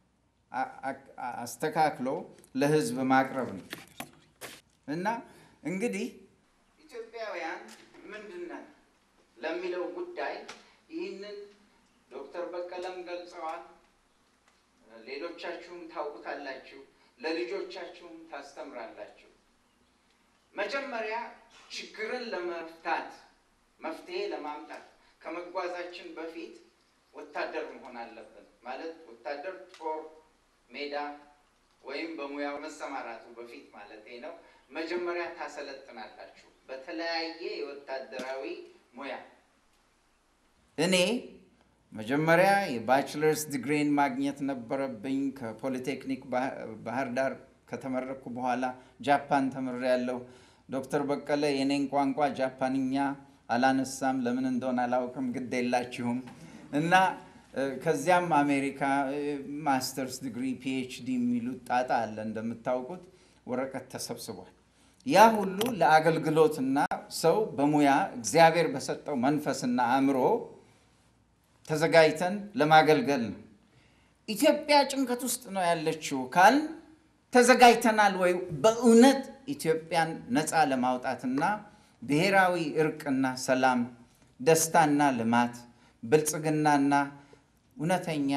አስተካክሎ ለሕዝብ ማቅረብ ነው እና እንግዲህ ኢትዮጵያውያን ምንድን ነን ለሚለው ጉዳይ ይህንን ዶክተር በቀለም ገልጸዋል። ሌሎቻችሁም ታውቁታላችሁ፣ ለልጆቻችሁም ታስተምራላችሁ። መጀመሪያ ችግርን ለመፍታት መፍትሄ ለማምጣት ከመጓዛችን በፊት ወታደር መሆን አለብን። ማለት ወታደር ጦር ሜዳ ወይም በሙያው መሰማራቱ በፊት ማለት ነው። መጀመሪያ ታሰለጥናላችሁ በተለያየ የወታደራዊ ሙያ። እኔ መጀመሪያ የባችለርስ ዲግሪን ማግኘት ነበረብኝ። ከፖሊቴክኒክ ባህር ዳር ከተመረኩ በኋላ ጃፓን ተምሬያለሁ። ዶክተር በቀለ የኔን ቋንቋ ጃፓንኛ አላነሳም፣ ለምን እንደሆነ አላውቅም፣ ግድ የላችሁም እና ከዚያም አሜሪካ ማስተርስ ዲግሪ ፒኤችዲ የሚሉት ጣጣ አለ እንደምታውቁት፣ ወረቀት ተሰብስቧል። ያ ሁሉ ለአገልግሎትና ሰው በሙያ እግዚአብሔር በሰጠው መንፈስና አእምሮ ተዘጋጅተን ለማገልገል ነው። ኢትዮጵያ ጭንቀት ውስጥ ነው ያለችው ካል ተዘጋጅተናል ወይ? በእውነት ኢትዮጵያን ነፃ ለማውጣትና ብሔራዊ እርቅና ሰላም፣ ደስታና ልማት፣ ብልጽግናና እውነተኛ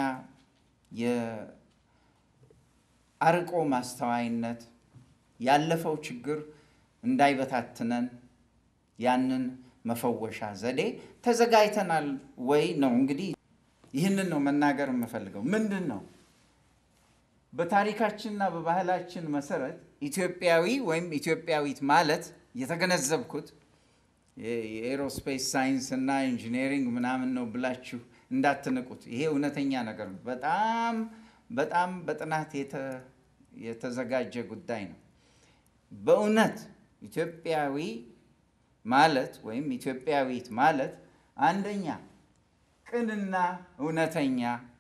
የአርቆ ማስተዋይነት ያለፈው ችግር እንዳይበታትነን ያንን መፈወሻ ዘዴ ተዘጋጅተናል ወይ ነው እንግዲህ። ይህንን ነው መናገር የምፈልገው። ምንድን ነው በታሪካችንና በባህላችን መሰረት ኢትዮጵያዊ ወይም ኢትዮጵያዊት ማለት የተገነዘብኩት የኤሮስፔስ ሳይንስ እና ኢንጂነሪንግ ምናምን ነው ብላችሁ እንዳትንቁት። ይሄ እውነተኛ ነገር ነው። በጣም በጣም በጥናት የተዘጋጀ ጉዳይ ነው። በእውነት ኢትዮጵያዊ ማለት ወይም ኢትዮጵያዊት ማለት አንደኛ ቅንና እውነተኛ፣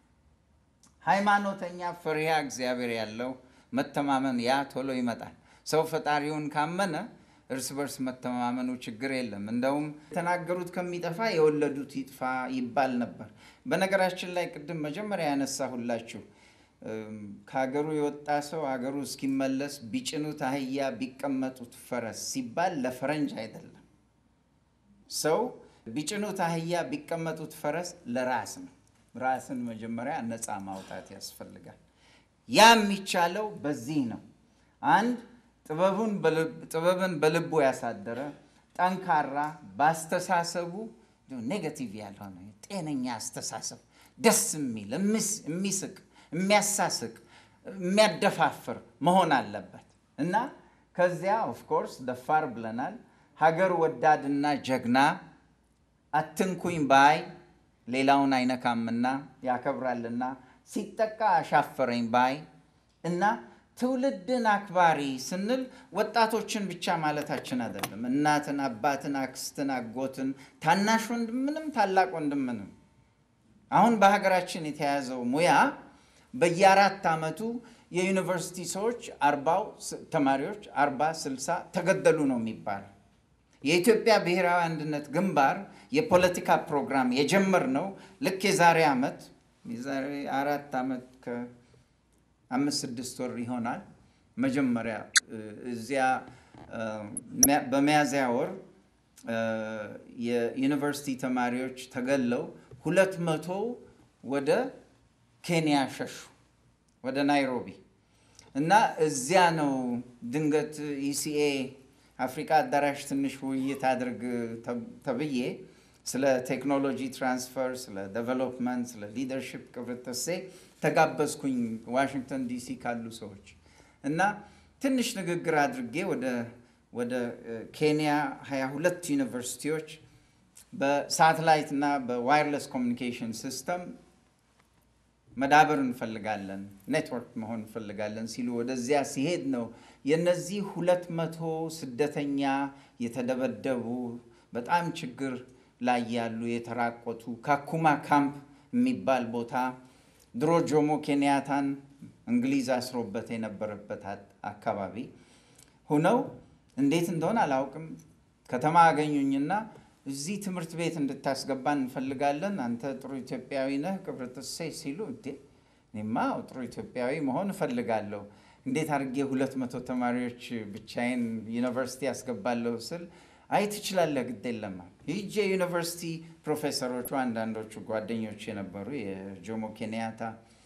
ሃይማኖተኛ፣ ፈሪሃ እግዚአብሔር ያለው መተማመን፣ ያ ቶሎ ይመጣል። ሰው ፈጣሪውን ካመነ እርስ በርስ መተማመኑ ችግር የለም። እንደውም የተናገሩት ከሚጠፋ የወለዱት ይጥፋ ይባል ነበር። በነገራችን ላይ ቅድም መጀመሪያ ያነሳሁላችሁ ከሀገሩ የወጣ ሰው ሀገሩ እስኪመለስ ቢጭኑት አህያ ቢቀመጡት ፈረስ ሲባል ለፈረንጅ አይደለም። ሰው ቢጭኑት አህያ ቢቀመጡት ፈረስ ለራስ ነው። ራስን መጀመሪያ ነፃ ማውጣት ያስፈልጋል። ያ የሚቻለው በዚህ ነው። አንድ ጥበብን በልቡ ያሳደረ ጠንካራ፣ በአስተሳሰቡ ኔጋቲቭ ያልሆነ ጤነኛ አስተሳሰብ፣ ደስ የሚል የሚስቅ የሚያሳስቅ የሚያደፋፍር መሆን አለበት እና ከዚያ ኦፍኮርስ ደፋር ብለናል። ሀገር ወዳድና ጀግና፣ አትንኩኝ ባይ ሌላውን አይነካምና ያከብራልና፣ ሲጠቃ አሻፈረኝ ባይ እና ትውልድን አክባሪ ስንል ወጣቶችን ብቻ ማለታችን አይደለም። እናትን፣ አባትን፣ አክስትን፣ አጎትን፣ ታናሽ ወንድምንም ታላቅ ወንድምንም አሁን በሀገራችን የተያዘው ሙያ በየአራት ዓመቱ የዩኒቨርሲቲ ሰዎች አርባው ተማሪዎች አርባ ስልሳ ተገደሉ ነው የሚባለው። የኢትዮጵያ ብሔራዊ አንድነት ግንባር የፖለቲካ ፕሮግራም የጀመርነው ልክ የዛሬ ዓመት የዛሬ አራት ዓመት ከአምስት ስድስት ወር ይሆናል። መጀመሪያ እዚያ በሚያዝያ ወር የዩኒቨርሲቲ ተማሪዎች ተገለው ሁለት መቶ ወደ ኬንያ ሸሹ ወደ ናይሮቢ እና እዚያ ነው ድንገት ኢሲኤ አፍሪካ አዳራሽ ትንሽ ውይይት አድርግ ተብዬ ስለ ቴክኖሎጂ ትራንስፈር፣ ስለ ዴቨሎፕመንት፣ ስለ ሊደርሽፕ ቅብርተሴ ተጋበዝኩኝ ዋሽንግተን ዲሲ ካሉ ሰዎች እና ትንሽ ንግግር አድርጌ ወደ ኬንያ 22 ዩኒቨርሲቲዎች በሳተላይት እና በዋይርለስ ኮሚኒኬሽን ሲስተም መዳበር እንፈልጋለን፣ ኔትወርክ መሆን እንፈልጋለን ሲሉ ወደዚያ ሲሄድ ነው የነዚህ ሁለት መቶ ስደተኛ የተደበደቡ በጣም ችግር ላይ ያሉ የተራቆቱ ካኩማ ካምፕ የሚባል ቦታ ድሮ ጆሞ ኬንያታን እንግሊዝ አስሮበት የነበረበት አካባቢ ሁነው እንዴት እንደሆነ አላውቅም ከተማ አገኙኝና እዚህ ትምህርት ቤት እንድታስገባን እንፈልጋለን። አንተ ጥሩ ኢትዮጵያዊ ነህ ቅብርጥሴ ሲሉ እንዴ እኔማ ጥሩ ኢትዮጵያዊ መሆን እፈልጋለሁ። እንዴት አድርጌ ሁለት መቶ ተማሪዎች ብቻዬን ዩኒቨርሲቲ ያስገባለሁ ስል አይ ትችላለህ፣ ግድ የለም ሂጄ ዩኒቨርሲቲ ፕሮፌሰሮቹ አንዳንዶቹ ጓደኞች የነበሩ የጆሞ ኬንያታ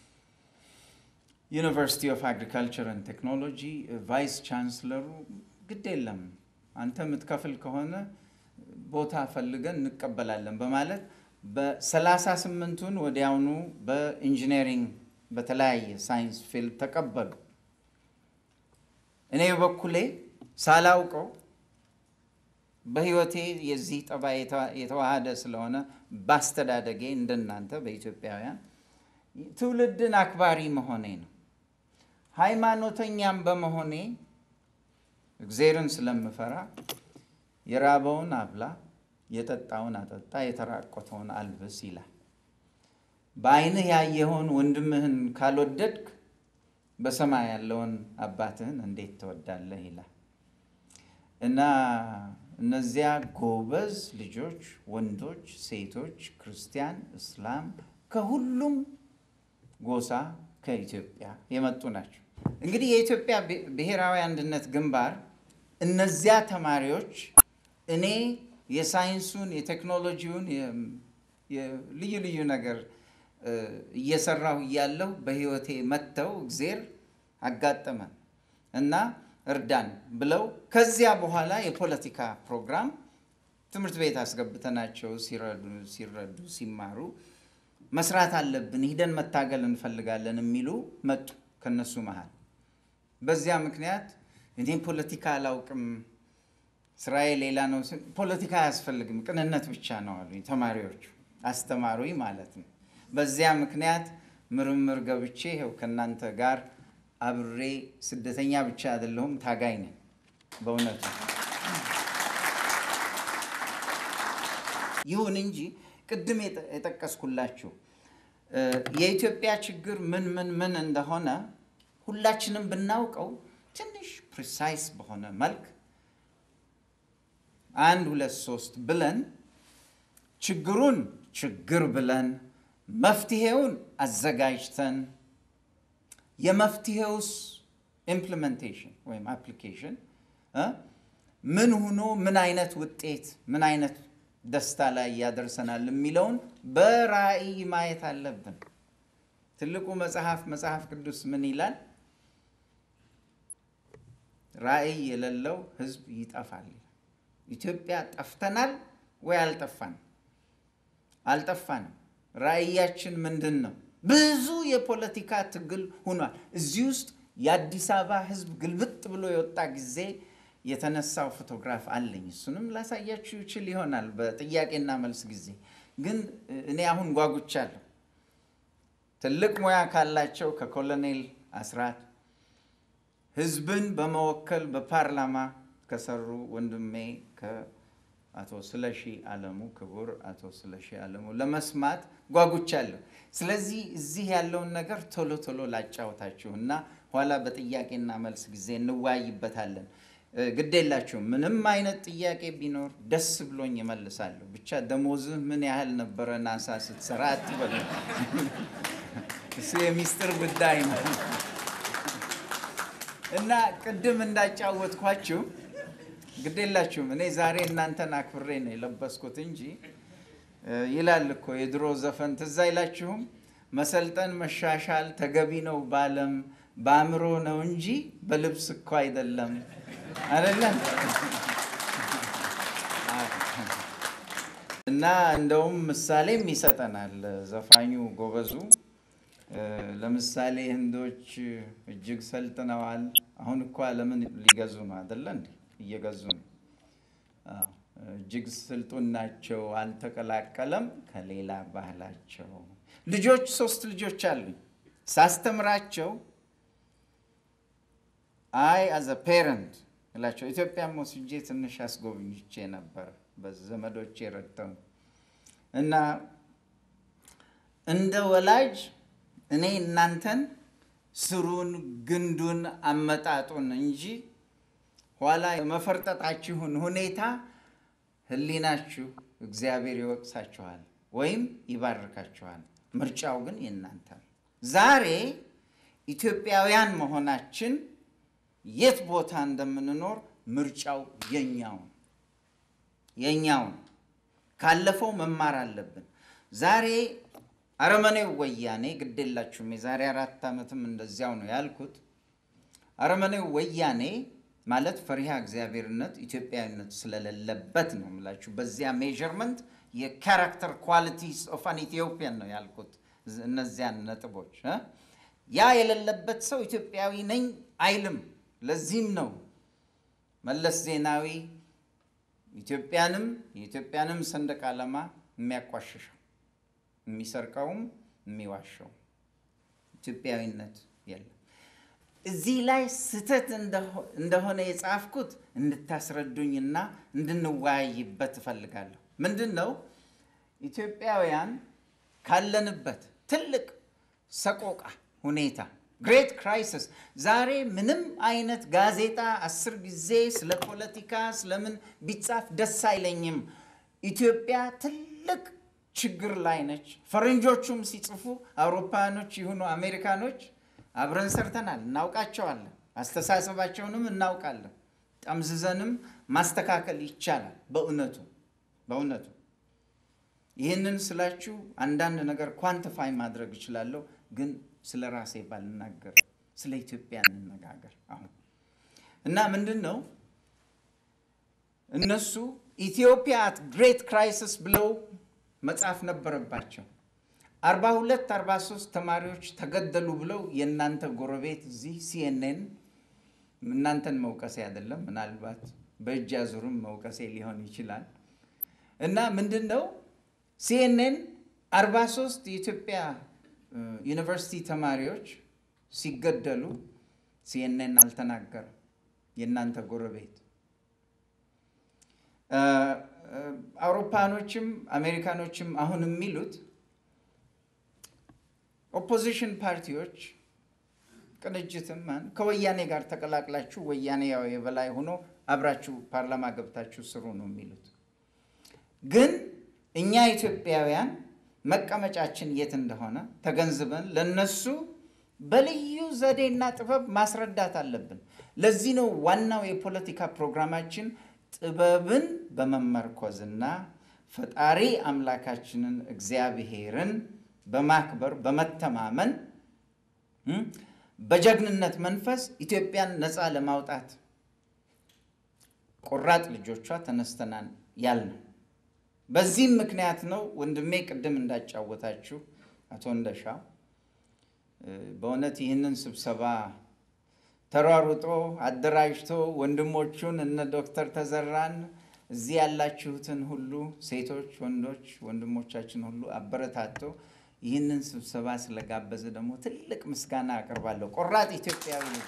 ዩኒቨርሲቲ ኦፍ አግሪካልቸር ን ቴክኖሎጂ ቫይስ ቻንስለሩ ግድ የለም አንተ የምትከፍል ከሆነ ቦታ ፈልገን እንቀበላለን በማለት በሰላሳ ስምንቱን ወዲያውኑ በኢንጂነሪንግ በተለያየ ሳይንስ ፊልድ ተቀበሉ። እኔ በበኩሌ ሳላውቀው በሕይወቴ የዚህ ጠባይ የተ- የተዋሃደ ስለሆነ ባስተዳደጌ እንደናንተ በኢትዮጵያውያን ትውልድን አክባሪ መሆኔ ነው። ሃይማኖተኛም በመሆኔ እግዜርን ስለምፈራ የራበውን አብላ፣ የጠጣውን አጠጣ፣ የተራቆተውን አልብስ ይላል። በዓይንህ ያየኸውን ወንድምህን ካልወደድክ በሰማይ ያለውን አባትህን እንዴት ትወዳለህ ይላል እና እነዚያ ጎበዝ ልጆች ወንዶች፣ ሴቶች፣ ክርስቲያን፣ እስላም ከሁሉም ጎሳ ከኢትዮጵያ የመጡ ናቸው። እንግዲህ የኢትዮጵያ ብሔ- ብሔራዊ አንድነት ግንባር እነዚያ ተማሪዎች እኔ የሳይንሱን የቴክኖሎጂውን የ- የ- ልዩ ልዩ ነገር እ፣ እየሰራሁ እያለሁ በሕይወቴ መጥተው እግዜር አጋጠመን እና እርዳን ብለው ከዚያ በኋላ የፖለቲካ ፕሮግራም ትምህርት ቤት አስገብተናቸው ሲረዱ ሲረዱ ሲማሩ መስራት አለብን፣ ሂደን መታገል እንፈልጋለን የሚሉ መጡ ከነሱ መሃል። በዚያ ምክንያት እኔ ፖለቲካ አላውቅም፣ ስራዬ ሌላ ነው። ስል ፖለቲካ አያስፈልግም፣ ቅንነት ብቻ ነው አሉኝ ተማሪዎቹ፣ አስተማሩኝ ማለት ነው። በዚያ ምክንያት ምርምር ገብቼ ይኸው ከእናንተ ጋር አብሬ ስደተኛ ብቻ አይደለሁም፣ ታጋይ ነኝ በእውነቱ። ይሁን እንጂ ቅድም የጠ- የጠቀስኩላችሁ እ፣ የኢትዮጵያ ችግር ምን ምን ምን እንደሆነ ሁላችንም ብናውቀው ትንሽ ፕሪሳይስ በሆነ መልክ አንድ ሁለት ሶስት ብለን ችግሩን ችግር ብለን መፍትሄውን አዘጋጅተን የመፍትሄውስ ኢምፕሊሜንቴሽን ወይም አፕሊኬሽን እ ምን ሆኖ ምን አይነት ውጤት ምን አይነት ደስታ ላይ ያደርሰናል የሚለውን በራእይ ማየት አለብን። ትልቁ መጽሐፍ መጽሐፍ ቅዱስ ምን ይላል? ራእይ የሌለው ሕዝብ ይጠፋል ይላል። ኢትዮጵያ ጠፍተናል ወይ አልጠፋንም? አልጠፋንም። ራእያችን ምንድን ነው? ብዙ የፖለቲካ ትግል ሆኗል። እዚህ ውስጥ የአዲስ አበባ ሕዝብ ግልብጥ ብሎ የወጣ ጊዜ የተነሳው ፎቶግራፍ አለኝ። እሱንም ላሳያችሁ ይችል ይሆናል በጥያቄና መልስ ጊዜ። ግን እኔ አሁን ጓጉቻለሁ። ትልቅ ሙያ ካላቸው ከኮሎኔል አስራት ህዝብን በመወከል በፓርላማ ከሰሩ ወንድሜ ከአቶ ስለሺ አለሙ ክቡር አቶ ስለሺ አለሙ ለመስማት ጓጉቻለሁ። ስለዚህ እዚህ ያለውን ነገር ቶሎ ቶሎ ላጫወታችሁ እና ኋላ በጥያቄና መልስ ጊዜ እንወያይበታለን። እ፣ ግድ የላችሁም። ምንም አይነት ጥያቄ ቢኖር ደስ ብሎኝ እመልሳለሁ። ብቻ ደሞዝህ ምን ያህል ነበረ ናሳ ስትሰራ አትበሉ። እሱ የሚስጥር ጉዳይ ነው። እና ቅድም እንዳጫወትኳችሁ ግድ የላችሁም። እኔ ዛሬ እናንተን አክብሬ ነው የለበስኩት እንጂ እ፣ ይላል እኮ የድሮ ዘፈን ትዝ አይላችሁም? መሰልጠን መሻሻል ተገቢ ነው ባለም በአእምሮ ነው እንጂ በልብስ እኮ አይደለም አይደለም። እና እንደውም ምሳሌም ይሰጠናል ዘፋኙ ጎበዙ። እ፣ ለምሳሌ ህንዶች እጅግ ሰልጥነዋል። አሁን እኮ ዓለምን ሊገዙ ነው አይደለ እንዴ? እየገዙ ነው። አዎ፣ እጅግ ስልጡን ናቸው። አልተቀላቀለም ከሌላ ባህላቸው። ልጆች ሶስት ልጆች አሉኝ። ሳስተምራቸው አይ አዘ ፔረንት እላቸው ኢትዮጵያም ወስጄ ትንሽ አስጎብኝቼ ነበር በዘመዶቼ ረድተው እና እንደ ወላጅ እኔ እናንተን ስሩን፣ ግንዱን፣ አመጣጡን እንጂ ኋላ የመፈርጠጣችሁን ሁኔታ ህሊናችሁ እግዚአብሔር ይወቅሳችኋል ወይም ይባርካችኋል። ምርጫው ግን የእናንተ ነው። ዛሬ ኢትዮጵያውያን መሆናችን የት ቦታ እንደምንኖር ምርጫው የኛው ነው የኛው ነው። ካለፈው መማር አለብን። ዛሬ አረመኔው ወያኔ ግዴላችሁም የዛሬ አራት ዓመትም እንደዚያው ነው ያልኩት። አረመኔው ወያኔ ማለት ፈሪሃ እግዚአብሔርነት ኢትዮጵያዊነት ስለሌለበት ነው የምላችሁ። በዚያ ሜዥርመንት የካራክተር ኳሊቲስ ኦፍ አን ኢትዮጵያን ነው ያልኩት። ዝ- እነዚያን ነጥቦች እ? ያ የሌለበት ሰው ኢትዮጵያዊ ነኝ አይልም። ለዚህም ነው መለስ ዜናዊ ኢትዮጵያንም የኢትዮጵያንም ሰንደቅ ዓላማ የሚያቋሽሸው የሚሰርቀውም የሚዋሸው ኢትዮጵያዊነት የለም። እዚህ ላይ ስህተት እንደሆነ የጻፍኩት እንድታስረዱኝና እንድንወያይበት እፈልጋለሁ። ምንድን ነው ኢትዮጵያውያን ካለንበት ትልቅ ሰቆቃ ሁኔታ ግሬት ክራይሲስ ዛሬ ምንም አይነት ጋዜጣ አስር ጊዜ ስለ ፖለቲካ ስለምን ቢጻፍ ደስ አይለኝም። ኢትዮጵያ ትልቅ ችግር ላይ ነች። ፈረንጆቹም ሲጽፉ አውሮፓኖች ይሁኑ አሜሪካኖች አብረን ሰርተናል፣ እናውቃቸዋለን። አስተሳሰባቸውንም እናውቃለን። ጠምዝዘንም ማስተካከል ይቻላል። በእውነቱ በእውነቱ ይህንን ስላችሁ አንዳንድ ነገር ኳንቲፋይ ማድረግ እችላለሁ፣ ግን ስለ ራሴ ባልናገር ስለ ኢትዮጵያ እንነጋገር አሁን እና ምንድን ነው እነሱ ኢትዮጵያ አት ግሬት ክራይሲስ ብለው መጻፍ ነበረባቸው። 42 43 ተማሪዎች ተገደሉ ብለው የእናንተ ጎረቤት እዚህ ሲኤንኤን እናንተን መውቀሴ አይደለም፣ ምናልባት በእጅ አዙርም መውቀሴ ሊሆን ይችላል። እና ምንድን ነው ሲኤንኤን 43 የኢትዮጵያ ዩኒቨርሲቲ ተማሪዎች ሲገደሉ ሲኤንኤን አልተናገረም። የእናንተ ጎረቤት አውሮፓኖችም አሜሪካኖችም አሁን የሚሉት ኦፖዚሽን ፓርቲዎች ቅንጅትም ከወያኔ ጋር ተቀላቅላችሁ ወያኔ ያው የበላይ ሆኖ አብራችሁ ፓርላማ ገብታችሁ ስሩ ነው የሚሉት። ግን እኛ ኢትዮጵያውያን መቀመጫችን የት እንደሆነ ተገንዝበን ለነሱ በልዩ ዘዴና ጥበብ ማስረዳት አለብን። ለዚህ ነው ዋናው የፖለቲካ ፕሮግራማችን ጥበብን በመመርኮዝና ፈጣሪ አምላካችንን እግዚአብሔርን በማክበር በመተማመን በጀግንነት መንፈስ ኢትዮጵያን ነፃ ለማውጣት ቆራጥ ልጆቿ ተነስተናል ያልነው። በዚህም ምክንያት ነው ወንድሜ ቅድም እንዳጫወታችሁ አቶ እንደሻው በእውነት ይህንን ስብሰባ ተሯሩጦ አደራጅቶ ወንድሞቹን እነ ዶክተር ተዘራን እዚህ ያላችሁትን ሁሉ ሴቶች፣ ወንዶች ወንድሞቻችን ሁሉ አበረታቶ ይህንን ስብሰባ ስለጋበዘ ደግሞ ትልቅ ምስጋና አቀርባለሁ። ቆራጥ ኢትዮጵያዊ ነው።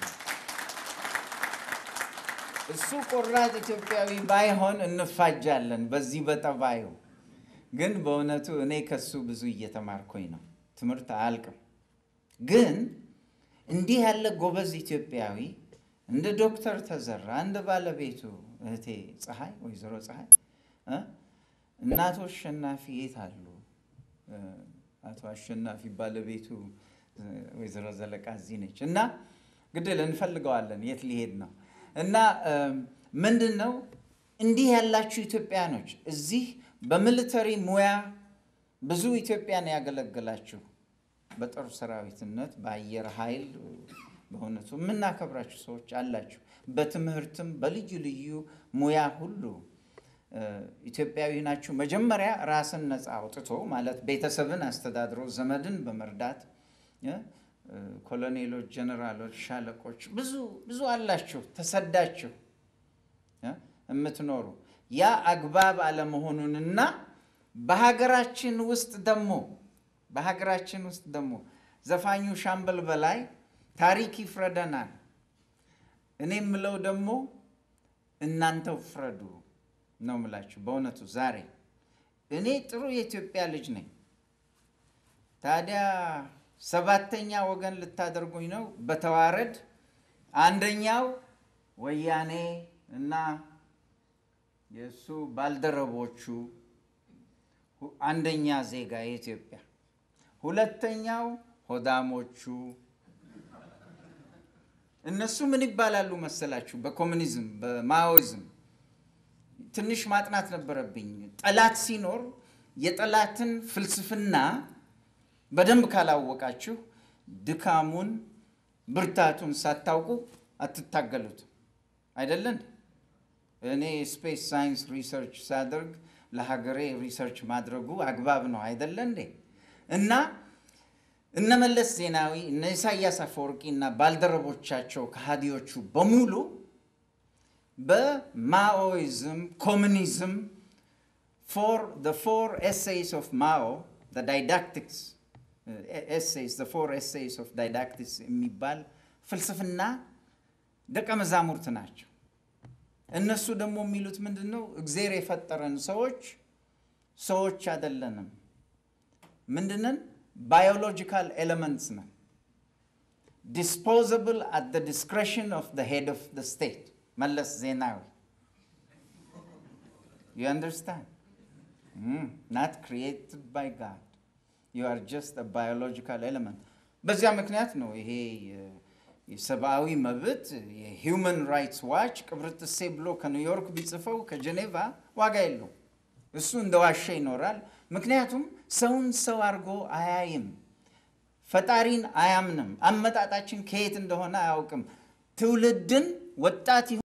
እሱ ቆራጥ ኢትዮጵያዊ ባይሆን እንፋጃለን በዚህ በጠባዩ። ግን በእውነቱ እኔ ከሱ ብዙ እየተማርኩኝ ነው። ትምህርት አያልቅም። ግን እንዲህ ያለ ጎበዝ ኢትዮጵያዊ እንደ ዶክተር ተዘራ እንደ ባለቤቱ እህቴ ፀሐይ ወይዘሮ ፀሐይ እናቶ አሸናፊ የት አሉ? አቶ አሸናፊ ባለቤቱ ወይዘሮ ዘለቃ እዚህ ነች እና ግድል እንፈልገዋለን የት ሊሄድ ነው እና ምንድን ነው እንዲህ ያላችሁ ኢትዮጵያኖች እዚህ በሚሊተሪ ሙያ ብዙ ኢትዮጵያን ያገለግላችሁ በጦር ሰራዊትነት በአየር ኃይል በእውነቱ የምናከብራችሁ ሰዎች አላችሁ። በትምህርትም በልዩ ልዩ ሙያ ሁሉ ኢትዮጵያዊ ናችሁ። መጀመሪያ ራስን ነፃ አውጥቶ ማለት ቤተሰብን አስተዳድሮ ዘመድን በመርዳት ኮሎኔሎች፣ ጀነራሎች፣ ሻለቆች ብዙ ብዙ አላችሁ ተሰዳችሁ የምትኖሩ ያ አግባብ አለመሆኑንና በሀገራችን ውስጥ ደግሞ በሀገራችን ውስጥ ደግሞ ዘፋኙ ሻምበል በላይ ታሪክ ይፍረደናል። እኔ የምለው ደግሞ እናንተው ፍረዱ ነው የምላችሁ። በእውነቱ ዛሬ እኔ ጥሩ የኢትዮጵያ ልጅ ነኝ። ታዲያ ሰባተኛ ወገን ልታደርጉኝ ነው በተዋረድ አንደኛው ወያኔ እና የእሱ ባልደረቦቹ አንደኛ ዜጋ የኢትዮጵያ ሁለተኛው ሆዳሞቹ እነሱ ምን ይባላሉ መሰላችሁ? በኮሚኒዝም በማኦይዝም ትንሽ ማጥናት ነበረብኝ። ጠላት ሲኖር የጠላትን ፍልስፍና በደንብ ካላወቃችሁ ድካሙን፣ ብርታቱን ሳታውቁ አትታገሉትም። አይደለን? እኔ ስፔስ ሳይንስ ሪሰርች ሳደርግ ለሀገሬ ሪሰርች ማድረጉ አግባብ ነው አይደለ እንዴ? እና እነ መለስ ዜናዊ እነ ኢሳያስ አፈወርቂ እና ባልደረቦቻቸው ከሃዲዎቹ በሙሉ በማኦይዝም ኮሚኒዝም ፎር the four essays of Mao the didactics uh, essays the four essays of didactics የሚባል ፍልስፍና ደቀ መዛሙርት ናቸው። እነሱ ደግሞ የሚሉት ምንድን ነው? እግዜር የፈጠረን ሰዎች ሰዎች አይደለንም። ምንድነን? ባዮሎጂካል ኤሌመንትስ ነን። ዲስፖዘብል አት ደ ዲስክሬሽን ኦፍ ደ ሄድ ኦፍ ደ ስቴት መለስ ዜናዊ ዩ አንደርስታንድ ናት ክሪኤትድ ባይ ጋድ ዩ አር ጀስት ባዮሎጂካል ኤሌመንት። በዚያ ምክንያት ነው ይሄ የሰብአዊ መብት የሂውመን ራይትስ ዋች ቅብርጥሴ ብሎ ከኒውዮርክ ቢጽፈው ከጀኔቫ ዋጋ የለው። እሱ እንደ ዋሸ ይኖራል። ምክንያቱም ሰውን ሰው አድርጎ አያይም። ፈጣሪን አያምንም። አመጣጣችን ከየት እንደሆነ አያውቅም። ትውልድን ወጣት